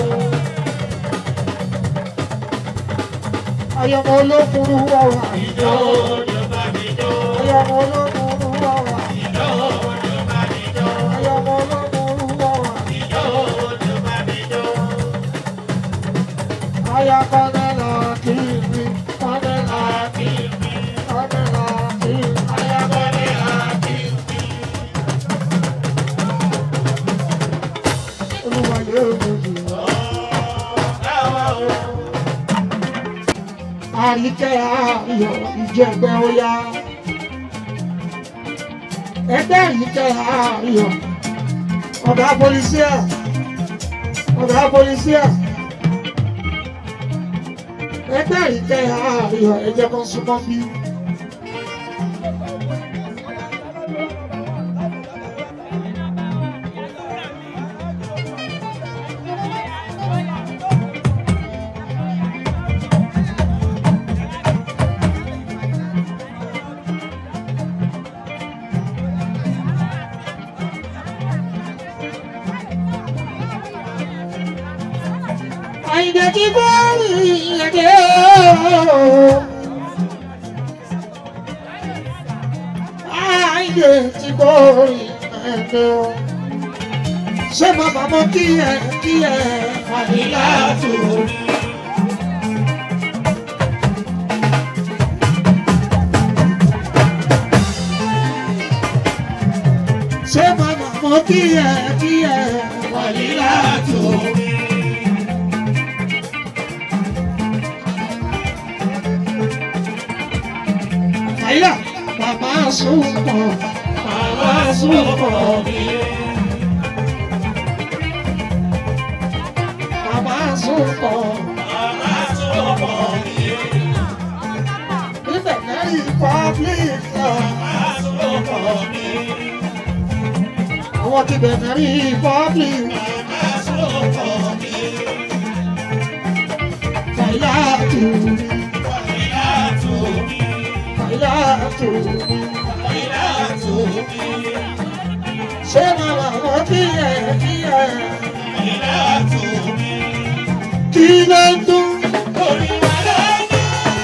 ayọmọ olókùnrin wọ àyíjọ ìjọba mi jó ayọmọ olókùnrin wọ àyíjọ ìjọba mi jó ayọmọ olókùnrin wọ àyíjọ ìjọba mi jó ayakọ́nẹ̀ là kìíní kọ́nẹ̀ là kìíní kọ́nẹ̀ là kìíní ayakọ́nẹ̀ là kìíní. Olúwa yóò lòdì wá. Àríkẹ́ ayọ̀ ìjẹ̀gbẹ́ ọya. Ẹgbẹ́ àríkẹ́ ayọ̀. Ọ̀gá polisià. Ọ̀gá polisià. Ẹgbẹ́ àríkẹ́ ayọ̀ ẹ̀jẹ̀ kan súnmọ́ bí. Àyìndé ti bọ́ ìyẹ̀dẹ̀ ooo. Àyìndé ti bọ́ ìyẹ̀dẹ̀ ooo. Ṣé bàbá mọ kí ẹ kí ẹ àdìlá tó rí? Ṣé bàbá mọ kí ẹ kí ẹ àdìlá tó rí? Àyà bàbá sùpọ̀ bàbá sùpọ̀ mi. Bàbá sùpọ̀ níbẹ̀ lẹ́yìn public àwọn ti bẹ̀rẹ̀ rí public fàyà tù ìlà tó ìlà tó mi. ṣé màmá wọn kí ẹ kí ẹ ìlà tó mi. kí ló ń dún. orí wa lọ́dún.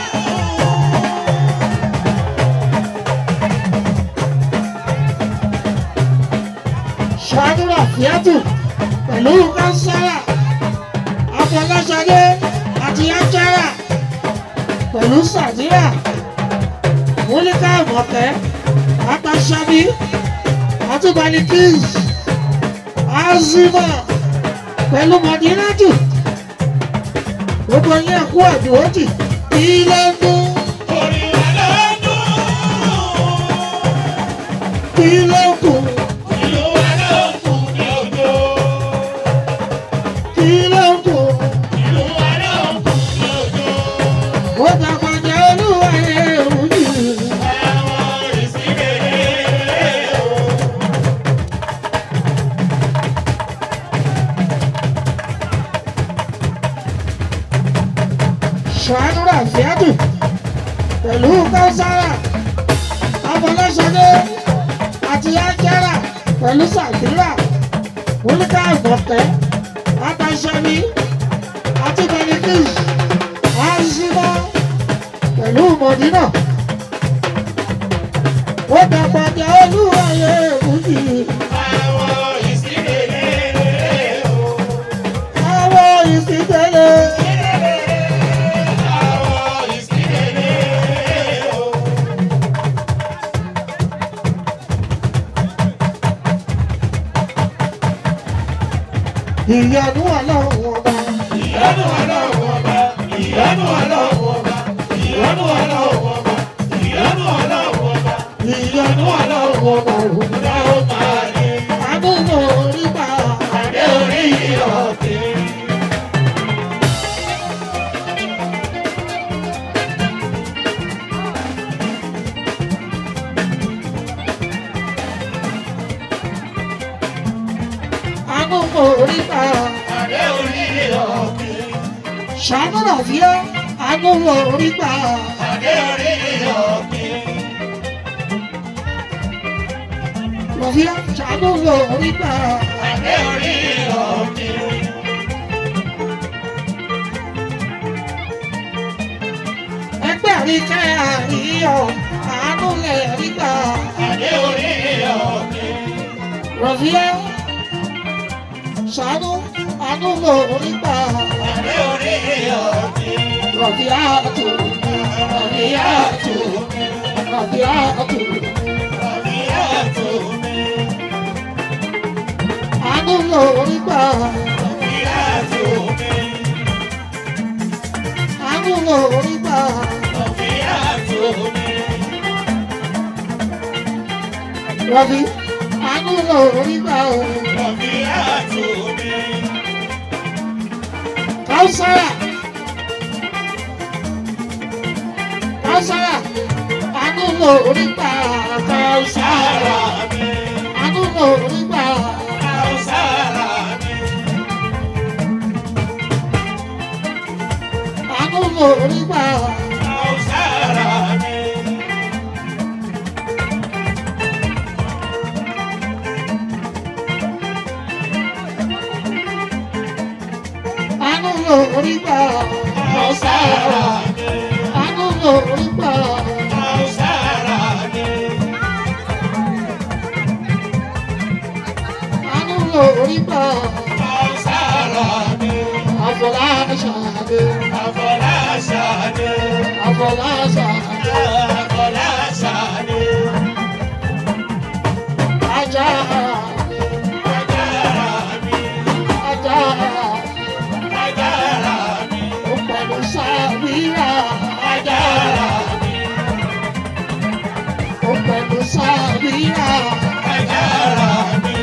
ṣàdúrà fíátù pẹ̀lú kánsárà afọláṣadé àti ájára pẹ̀lú sàdíà múlíkà àmọ̀kẹ́ apàṣàbí àtúbalikis azima pẹ̀lú mọ̀dínátù gbogbo yẹn kú àdúrótì ilé ń dún orí wa lọ́dún. ilé ń kù ìlú wa lọ́dún ní òjò. ilé ń kù. ìlú wa lọ́dún ní òjò. ó dàgbàjà olúwa ẹ̀rù yìí. àwọn ìsìnkèrè o. ṣàánúrà fíàdù pẹ̀lú kására afọlẹ́sọdé àti ájára pẹ̀lú sàkírà wọlékà ìmọ̀kẹ́ àtàṣẹ́mi àti benikis azimọ pẹ̀lú mọ̀dínà ó dàgbàjà olúwayé èkújì àwọn ìsìnkèrè o. àwọn ìsìnkẹlẹ àwọn ìsìnkèrè o. ìyanu ọlọ́run ọba ìyanu ọlọ́run ọba ìyanu ọlọ́run ọba ìyanu ọlọ́run ọba ìyanu ọlọ́run ọba ìyanu ọlọ́run ọba òun. ìyá ó máa ní àdúgbò orí bá adé orí ọ̀tẹ̀. àdúgbò orí bá adé orí ọ̀tẹ̀. ṣàánú ràfíà àdúgbò orí bá adé orí ọ̀tẹ̀. ràfíà ṣàánú orí bá adé orí ọ̀tẹ̀. ẹgbẹ́ àríkẹ́ àríyọ̀ àánú lẹ̀ rí bá adé orí ọ̀tẹ̀. ràfíà ṣàánú àdúgbò orí bá adé orí ọ̀tẹ̀. ràfíà tó ràfíà tó ràfíà tó Àbíyá tó mi, àdúgbò orí bá àbíyá tó mi, àdúgbò orí bá. àbíyá tó mi. Rabi, àánú lọ orí gbà o. Àbíyá tó mi, Káúsára. Káúsára. Àánú lọ orí gbà Káúsára. sára mi, Àánú lọ orí gbà. àwọn sára mi. Àánú lọ orí gbà. Àwọn sára mi, Àánú lọ orí gbà. àwọn sára mi, Àánú lọ orí gbà. àwọn sára mi. Àánú lọ orí gbà. Àwọn sára mi, Àfọláṣadé. àfọláṣadé, Àfọláṣadé. àfọláṣadé. Ajá. Agbára mi, Ajá. agbára mi, Ó pẹ̀lú sábìrà. agbára mi, Ó pẹ̀lú sábìrà. agbára mi.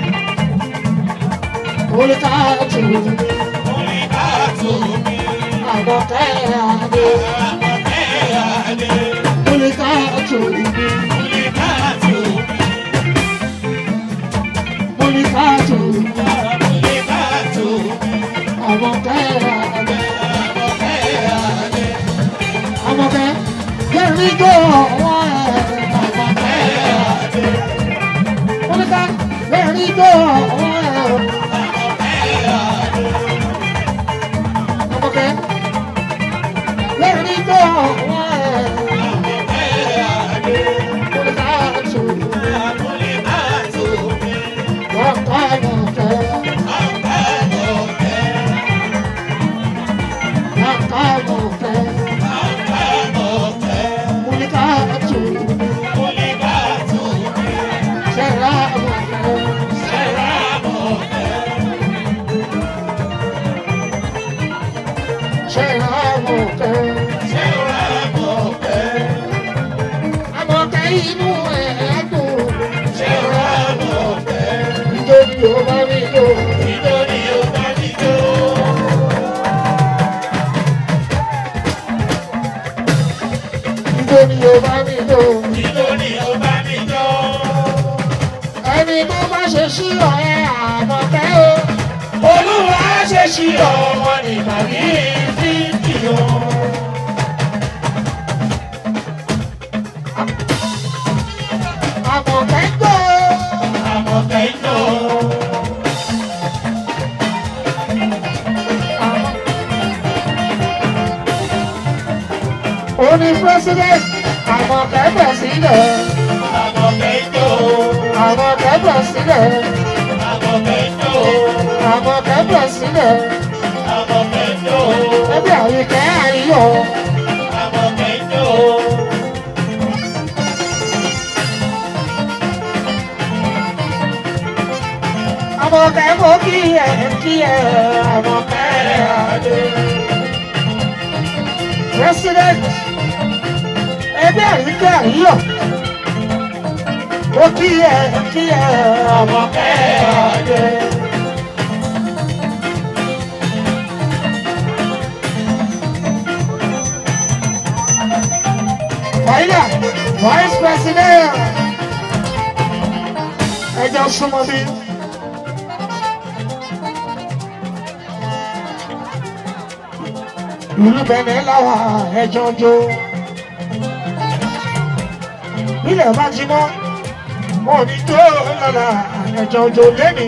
Olùkàtù. Orí ká tó mi, Àbọ̀kẹ́ àdé. àmọ̀tẹ́ adé. Olùkàtù. Orí ká tó mi, Olùkàtù. orí ká tó mi, Àbọ̀kẹ́ àdé. àmọ̀tẹ́ adé. Àbọ̀kẹ́. Yẹ́nì jó ọwọ́ ẹ̀. Oníkà yẹ́nì jó ọwọ́ ẹ̀. Ọmọkẹ́ yẹ́nì jó ọwọ́ ẹ̀. Oníkà tù ọkọ̀ ọmọkẹ́. Ọkọ̀ ọmọkẹ́. Oníkà tù ṣẹ̀rá ọmọkẹ́. ṣẹ̀rá ọmọkẹ́. Àmọ̀kẹ́ inú ẹ̀ dùn. Nítorí ó bá mi lò. Nítorí ó bá mi lò. Ẹni tó bá ṣe sí ọ̀rẹ́ àmọ̀kẹ́ o. Olúwa ṣe ṣí ọmọ nígbà ní fífi o. Àmọ̀kẹ́ gbọ́. Àmọ̀kẹ́ iná. Ó ní president. Àmọ̀kẹ́ bẹ̀ sílẹ̀. Àmọ̀kẹ́ iná. Àmọ̀kẹ́ bẹ̀ sílẹ̀. Àmọ̀kẹ́ iná. Àmọ̀kẹ́ bẹ̀ sílẹ̀. Àmọ̀kẹ́ iná. Ẹbí àyíkẹ́ àyíyọ̀. Àmọ̀kẹ́ iná. Àmọ̀kẹ́ mo kí ẹ kí ẹ àmọ̀kẹ́ adé. President ẹgbẹ́ àyíkẹ́ àyíyọ̀. Mo kí ẹ kí ẹ àmọ̀kẹ́ adé. Fàyílà Vice President ẹjọ́ súnmọ́ bí. ìlú bẹ̀rẹ̀ láwa ẹjọ́ jó. Bílẹ̀ bá ti mọ́, mo ní tó lọ́la ẹjọ́ jó lẹ́ni.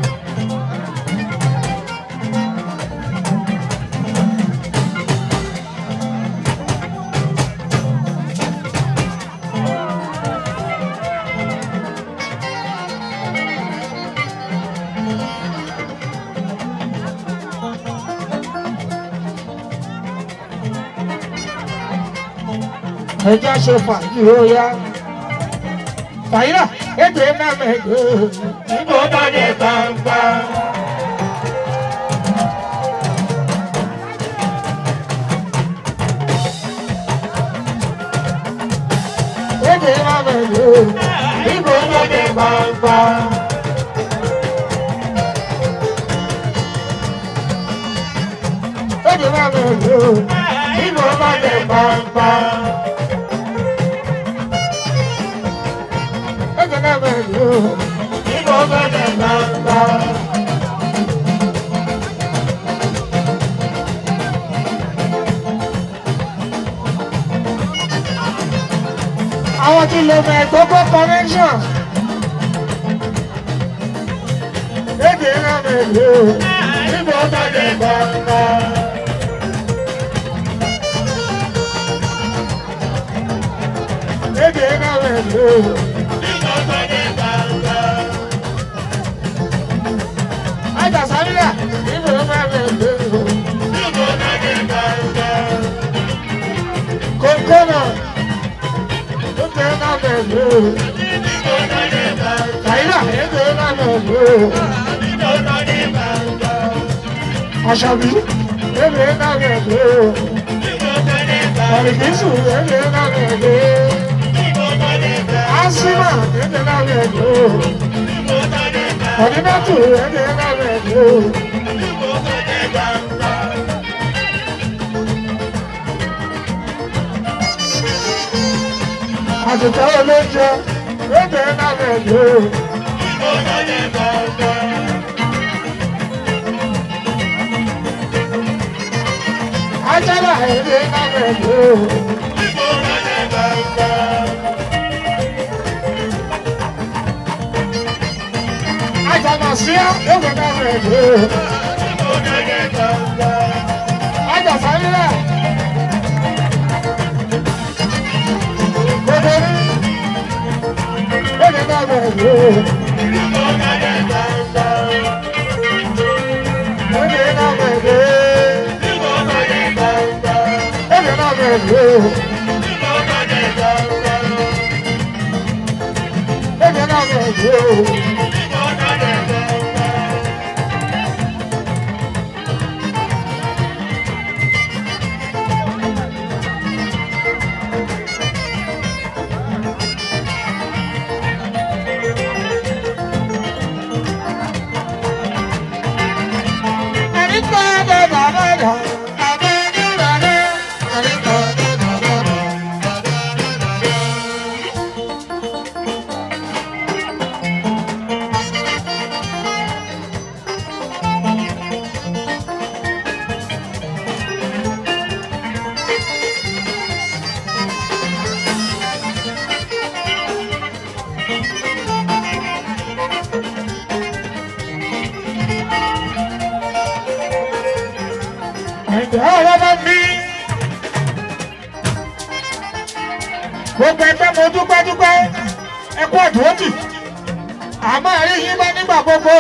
Ẹjọ́ ṣe fàájì ó yá. Fàyílà, ètò iná mẹ́jọ. Níbo bá dé gbangba? Ètò iná mẹ́jọ. Níbo bá dé gbangba? Ètò iná mẹ́jọ. Níbo bá dé gbangba? Ètò iná mẹ́jọ. Níbo bá dé gbangba? Àwọn tí lè mọ gbogbo connection. Ètò iná mẹ́jọ. Níbo bá dé gbangba? Ètò iná mẹ́jọ. Níbo bá dé gbangba? Ajá sábíà. Ètò iná mẹ́jọ. Níbo bá dé gbangba? Kòkòrò. Ètò iná mẹ́jọ. Níbo bá dé gbangba? Fàyílà. Ètò iná mẹ́jọ. Níbo bá dé gbangba? Àṣàbí. Ètò iná mẹ́jọ. Níbo bá dé gbangba? Àrìkísù. Ètò iná mẹ́jọ. Níbo bá dé gbangba? Asima. Ètò iná mẹ́jọ. Níbo bá dé gbangba? Ọ̀dínátù. Ètò iná mẹ́jọ. Níbo bá dé gbangba? Àtìkọ́ olóúnjẹ. Ètò iná mẹ́jọ. Níbo bá dé gbangba? Ajára. Ètò iná mẹ́jọ. Níbo bá dé Sàmùsíá ewé náà rẹ̀ lé. Ajá sáyẹ́rẹ́. Gbogbo ní ewé náà rẹ̀ lé. Ewé náà rẹ̀ lé. Ewé náà rẹ̀ lé. Ewé náà rẹ̀ lé. Ẹ̀jẹ̀ ọ̀rọ̀ bá mi. Gbogbo ẹgbẹ́ mo dúpẹ́ dúpẹ́ ẹkú àdúrótì. Àmọ́ ẹ̀rí yín bá nígbà gbogbo.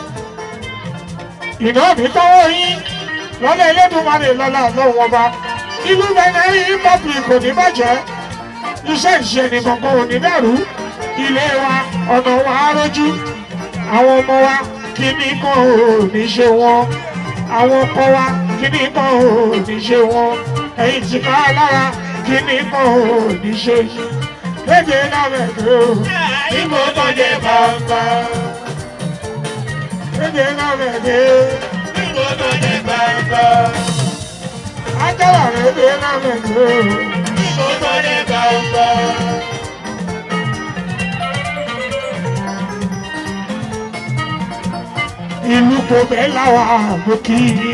Ìná mi tọ́wọ́ yín lọ́lẹ̀ Elédùmarè lọ́la lọ́wọ́ ọba. Ìlú Bẹ̀rẹ̀ yín pọ́pì kò ní bàjẹ́. Iṣẹ́ ìṣe ni kankan ò ní dàrú. Ilé wa ọ̀nà wa á rójú. Àwọn ọmọ wa kíní kan ò ní ṣe wọn. Àwọn ọkọ wa kíní kan ò ní ṣe wọn. Ẹ̀yin ti ká lára kíní kan ò ní ṣe yín. Léde náà bẹ̀rẹ̀ o. Ìbò tó jẹ bàbá. Léde náà bẹ̀rẹ̀. Ìbò tó jẹ bàbá. Ajára léde náà bẹ̀rẹ̀ o. Ìbò tó jẹ bàbá. ìlú kò bẹ́ẹ̀ láwa ló kí i.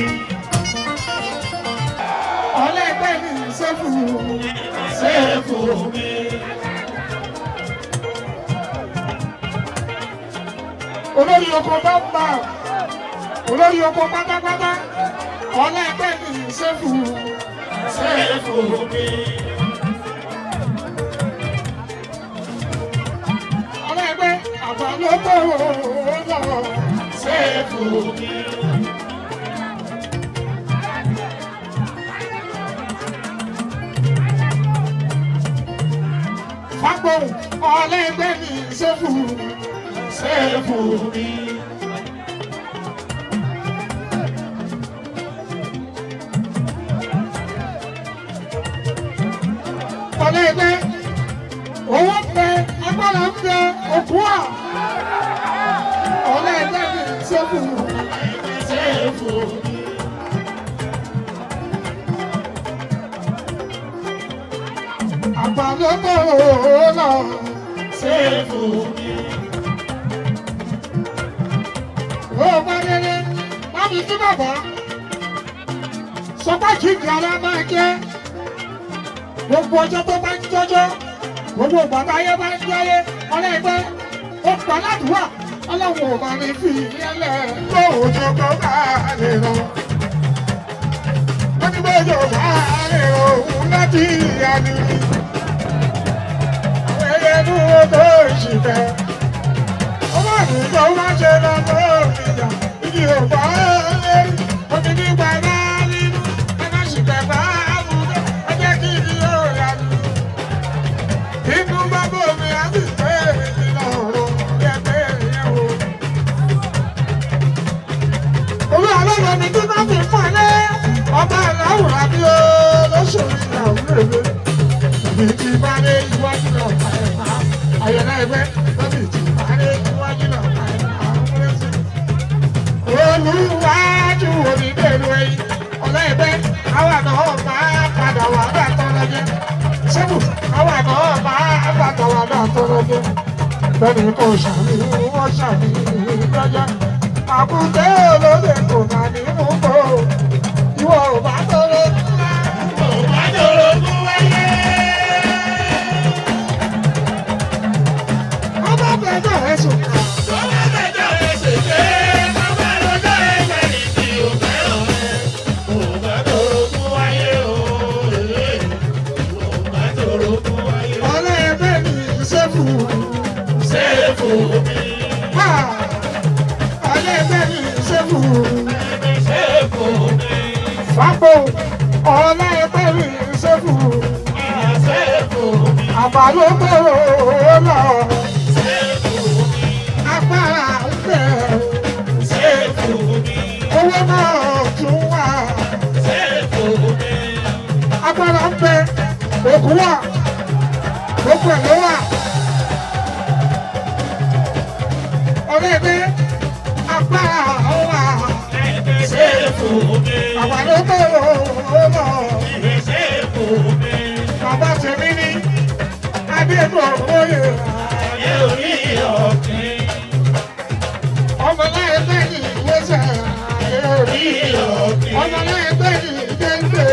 ọlẹ́gbẹ́ mi sẹ́fù Sẹ́fù mi. olórí oko bá ń bà olórí oko pátápátá ọlẹ́gbẹ́ mi sẹ́fù Sẹ́fù mi. ọlẹ́gbẹ́ àbálòpọ̀ lọ Sẹ́fù mi. fagbóhùn ọlẹ́gbẹ́ mi sẹ́fù Sẹ́fù mi. ọlẹ́gbẹ́ owó ń bẹ agbára ń bẹ òkú à ọlẹ́gbẹ́ mi sẹ́fù. Sẹ́fù mi. àgbàlódò lọ Sẹ́fù mi. ó bá délé má fi sí bàbá sọpá jíjìn ara máa jẹ gbogbo ọjọ́ tó bá ń jọjọ́ gbogbo bàbá ayé bá ń jọyé ọlẹ́gbẹ́ ó pa ládùúgbà ọlọ́run ò bá ní fi yẹlẹ̀ lóòjọ́ kó bá lè rọ wọ́n ní bójú bá lè rọ òun láti ìyá ni àwọn ẹyẹ inú tó ìṣìfẹ́ ọmọ mi tó má ṣe lọ lórí ìyá ìdí òpá lẹ́yìn omi nígbà náà nínú ẹ̀ka ṣìfẹ́ bá àbúrò ẹ jẹ́ kí ìdí yóò yá ni. inú bá bòmí á sì pé ìlà ọ̀rọ̀ yẹ pé ìyẹn wò. olú àlọ́ mi tí wọ́n fi fún ẹ lé ọba ìlàwùrà bí ó lóṣòro ìyàwó rèé lọ́bì tí bá dé iwájú náà pa ẹ̀ pa àyẹ̀lá ẹgbẹ́ lọ́bì tí bá dé iwájú náà pa ẹ̀ pa ọmọdé sí. olùwájú onídèrú ẹyin ọ̀lá ẹgbẹ́ àwa náà máa padà wà bá tọ́lọ́jẹ́ sẹ́kù àwa náà máa padà wà bá tọ́lọ́jẹ́ bẹ́ẹ̀ni kò ṣàmì wọ́n ṣàmì lọ́jọ́ àkùtẹ́ olóde kò má ní mú bò ìwọ ò bá tọ́lọ́ ńlá. Òbájọ́rogún wáyé. ọba bẹ̀rẹ̀ ẹ̀sùn kan. Tọ́lá bẹ̀jọ́ ẹsẹ̀ jẹ́. ọlẹ́gbẹ́ mi ṣẹ́fù. Fápò ọlẹ́gbẹ́ mi ṣẹ́fù. Àbálòpọ̀ lọ. Agbára ń bẹ̀. Owó náà tún wà. Agbára ń bẹ. Òkú wà. Gbogbo ẹ̀ ló wà. Ọlẹ́gbẹ́ agbára wà. Àbálòpọ̀ lọ. Bàbá tèmi ní Adébọ̀ Oyè. Ọmọ láyé bẹ́ẹ̀ni ìwéṣẹ̀ ayé orí. Ọmọ láyé bẹ́ẹ̀ni ìdẹ́gbẹ̀.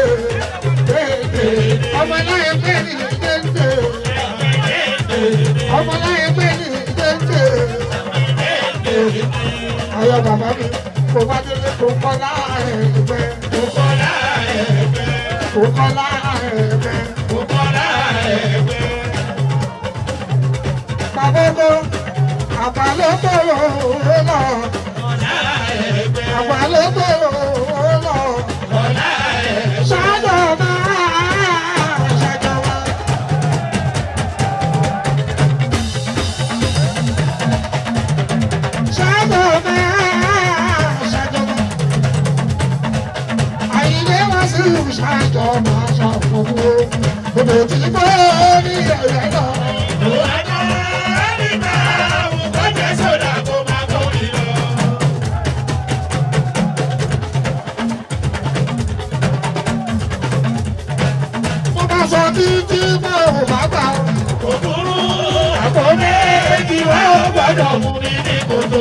Ọmọ láyé bẹ́ẹ̀ni ìdẹ́gbẹ̀. Ọmọ láyé bẹ́ẹ̀ni ìdẹ́gbẹ̀. Ayọ̀ bàbá mi kò bá délé kò kọ́ láàrẹ̀ kò kọ́ láàrẹ̀ Bàbá àbálòpọ̀ lọ. Àbálòpọ̀ lọ. Ṣáájú máa ṣàjọwọ́. Ṣáájú máa ṣàjọwọ́. Àyìnlé wá sí ṣáájú máa ṣàfọwọ́. Bòbò tí mo ní ẹ̀yẹ lọ. Mo bá sọ títí mo ò bá gbà ó. Àpò méjì wá ó gbọ́dọ̀ mú mi ní kòtò.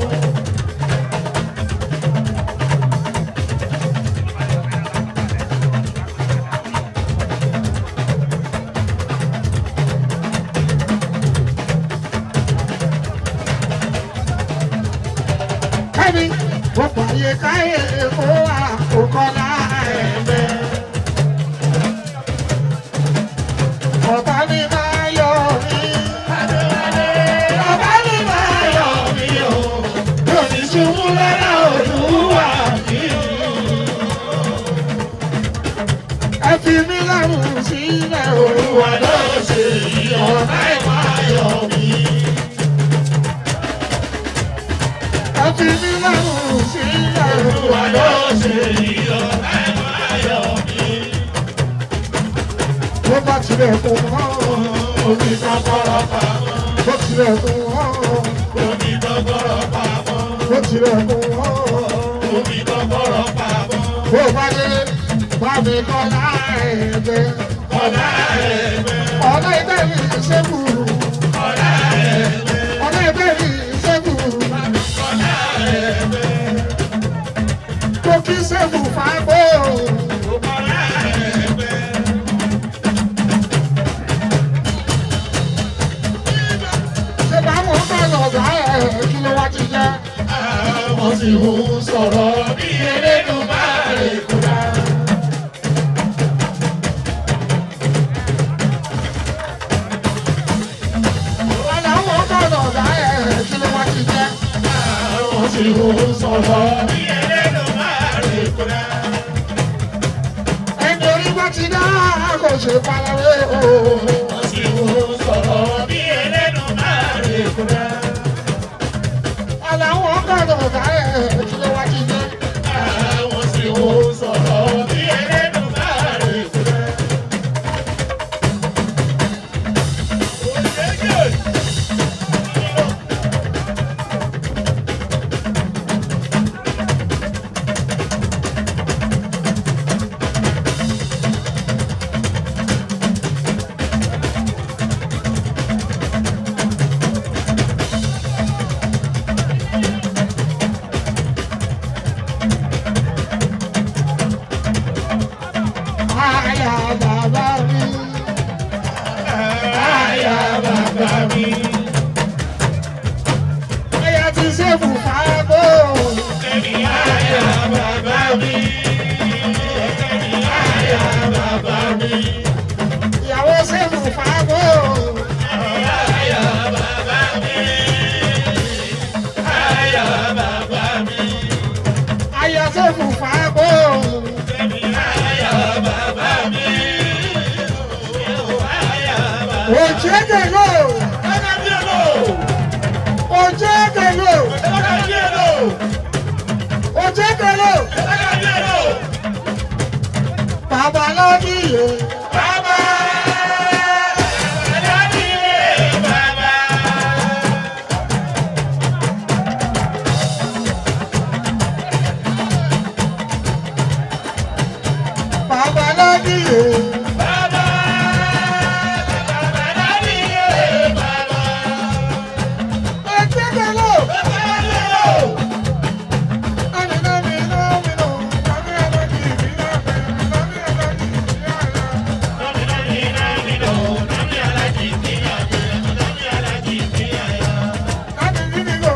Kẹ́mi, mo pààyè káyè kó wà kó kọ́lá ẹ̀mẹ́. Ọ̀tá mi máa yọ mí. Bàbá mi máa yọ̀ mí o, yóò ní ṣubú lọ́nà Olúwa mi o. Ẹ fi mí lọ́rùn sílẹ̀ o. Olúwa ló ṣe yí ọ̀tá ẹ̀ máa yọ̀ mí. Ẹ fi mí lọ́rùn sílẹ̀ o. Olúwa ló ṣe yí ọ̀tá ẹ̀ máa yọ̀ mí. Bó bá tilẹ̀ kó mọ́, Omi kọ́kọ́rọ́ pamọ́, bó tilẹ̀ kó mọ́, omi kọ́kọ́rọ́ pamọ́, bó tilẹ̀ kó mọ́. omi kọ́kọ́rọ́ pamọ́. Bó bá délé, bá mi kọ́lá ẹ̀mẹ́. Ọ̀la ẹ̀gbẹ́, Ọ̀nà ẹgbẹ́ mi ṣẹ́kù. ọ̀la ẹ̀gbẹ́, Ọ̀nà ẹgbẹ́ mi ṣẹ́kù. ọ̀la ẹ̀gbẹ́, Kò kí ṣẹ́kù fábọ́. ọ̀la ẹ̀gbẹ́. Ṣé bá wọn bá lọ̀gá ẹ̀ kí ló wá ti jẹ́? Àwọn sì ń sọ̀rọ̀ bí elédùn bá lè kúra. Ọ̀nà wọn bá lọ̀gá ẹ̀ kí ló wá ti jẹ́? Àwọn sì ń sọ̀rọ̀ bí elédùn bá lè kúra. Ẹni orí bá ti dá kò ṣe farawé o. Wọ́n sì ń sọ̀rọ̀ bí elédùn bá lè kúra. Ọ̀nà wọn bá lọ̀gá ẹ̀ kí ló wá ti jẹ́? Àwọn sì ń sọ̀rọ̀ bí elédùn bá lè kúra. Ojegelo, Ojegelo, Ojegelo, Babaladiye, Babaladiye, Ojegelo, Aminamino, Mino, Aminamino, Aminamino, Aminamino,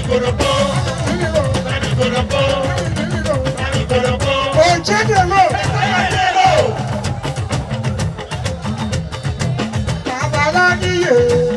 Ojegelo, Babaladiye,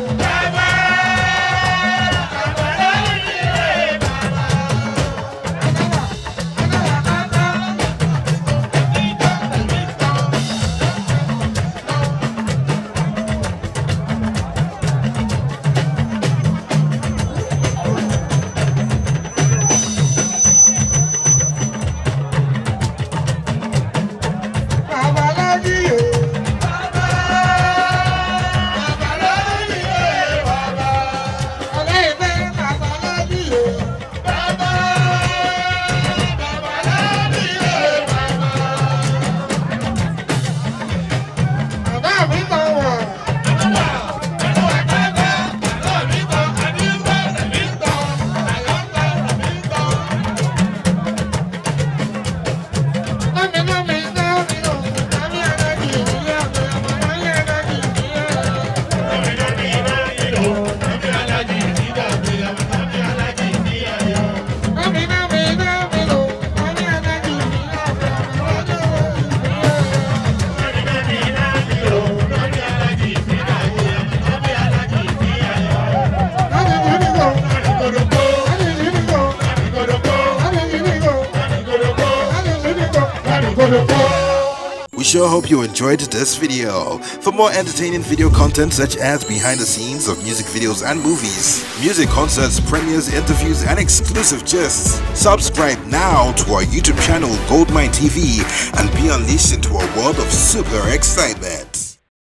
Babaladiye, Ọlẹ́yìnbẹ́ Babaladiye, Bàbá mi kan wà. We sure hope you enjoyed this video. For more entertaining video content such as behind the scenes of music videos and movies, music concerts, premieres, interviews, and exclusive gists, subscribe now to our YouTube channel Goldmine TV and be unleashed into a world of super excitement.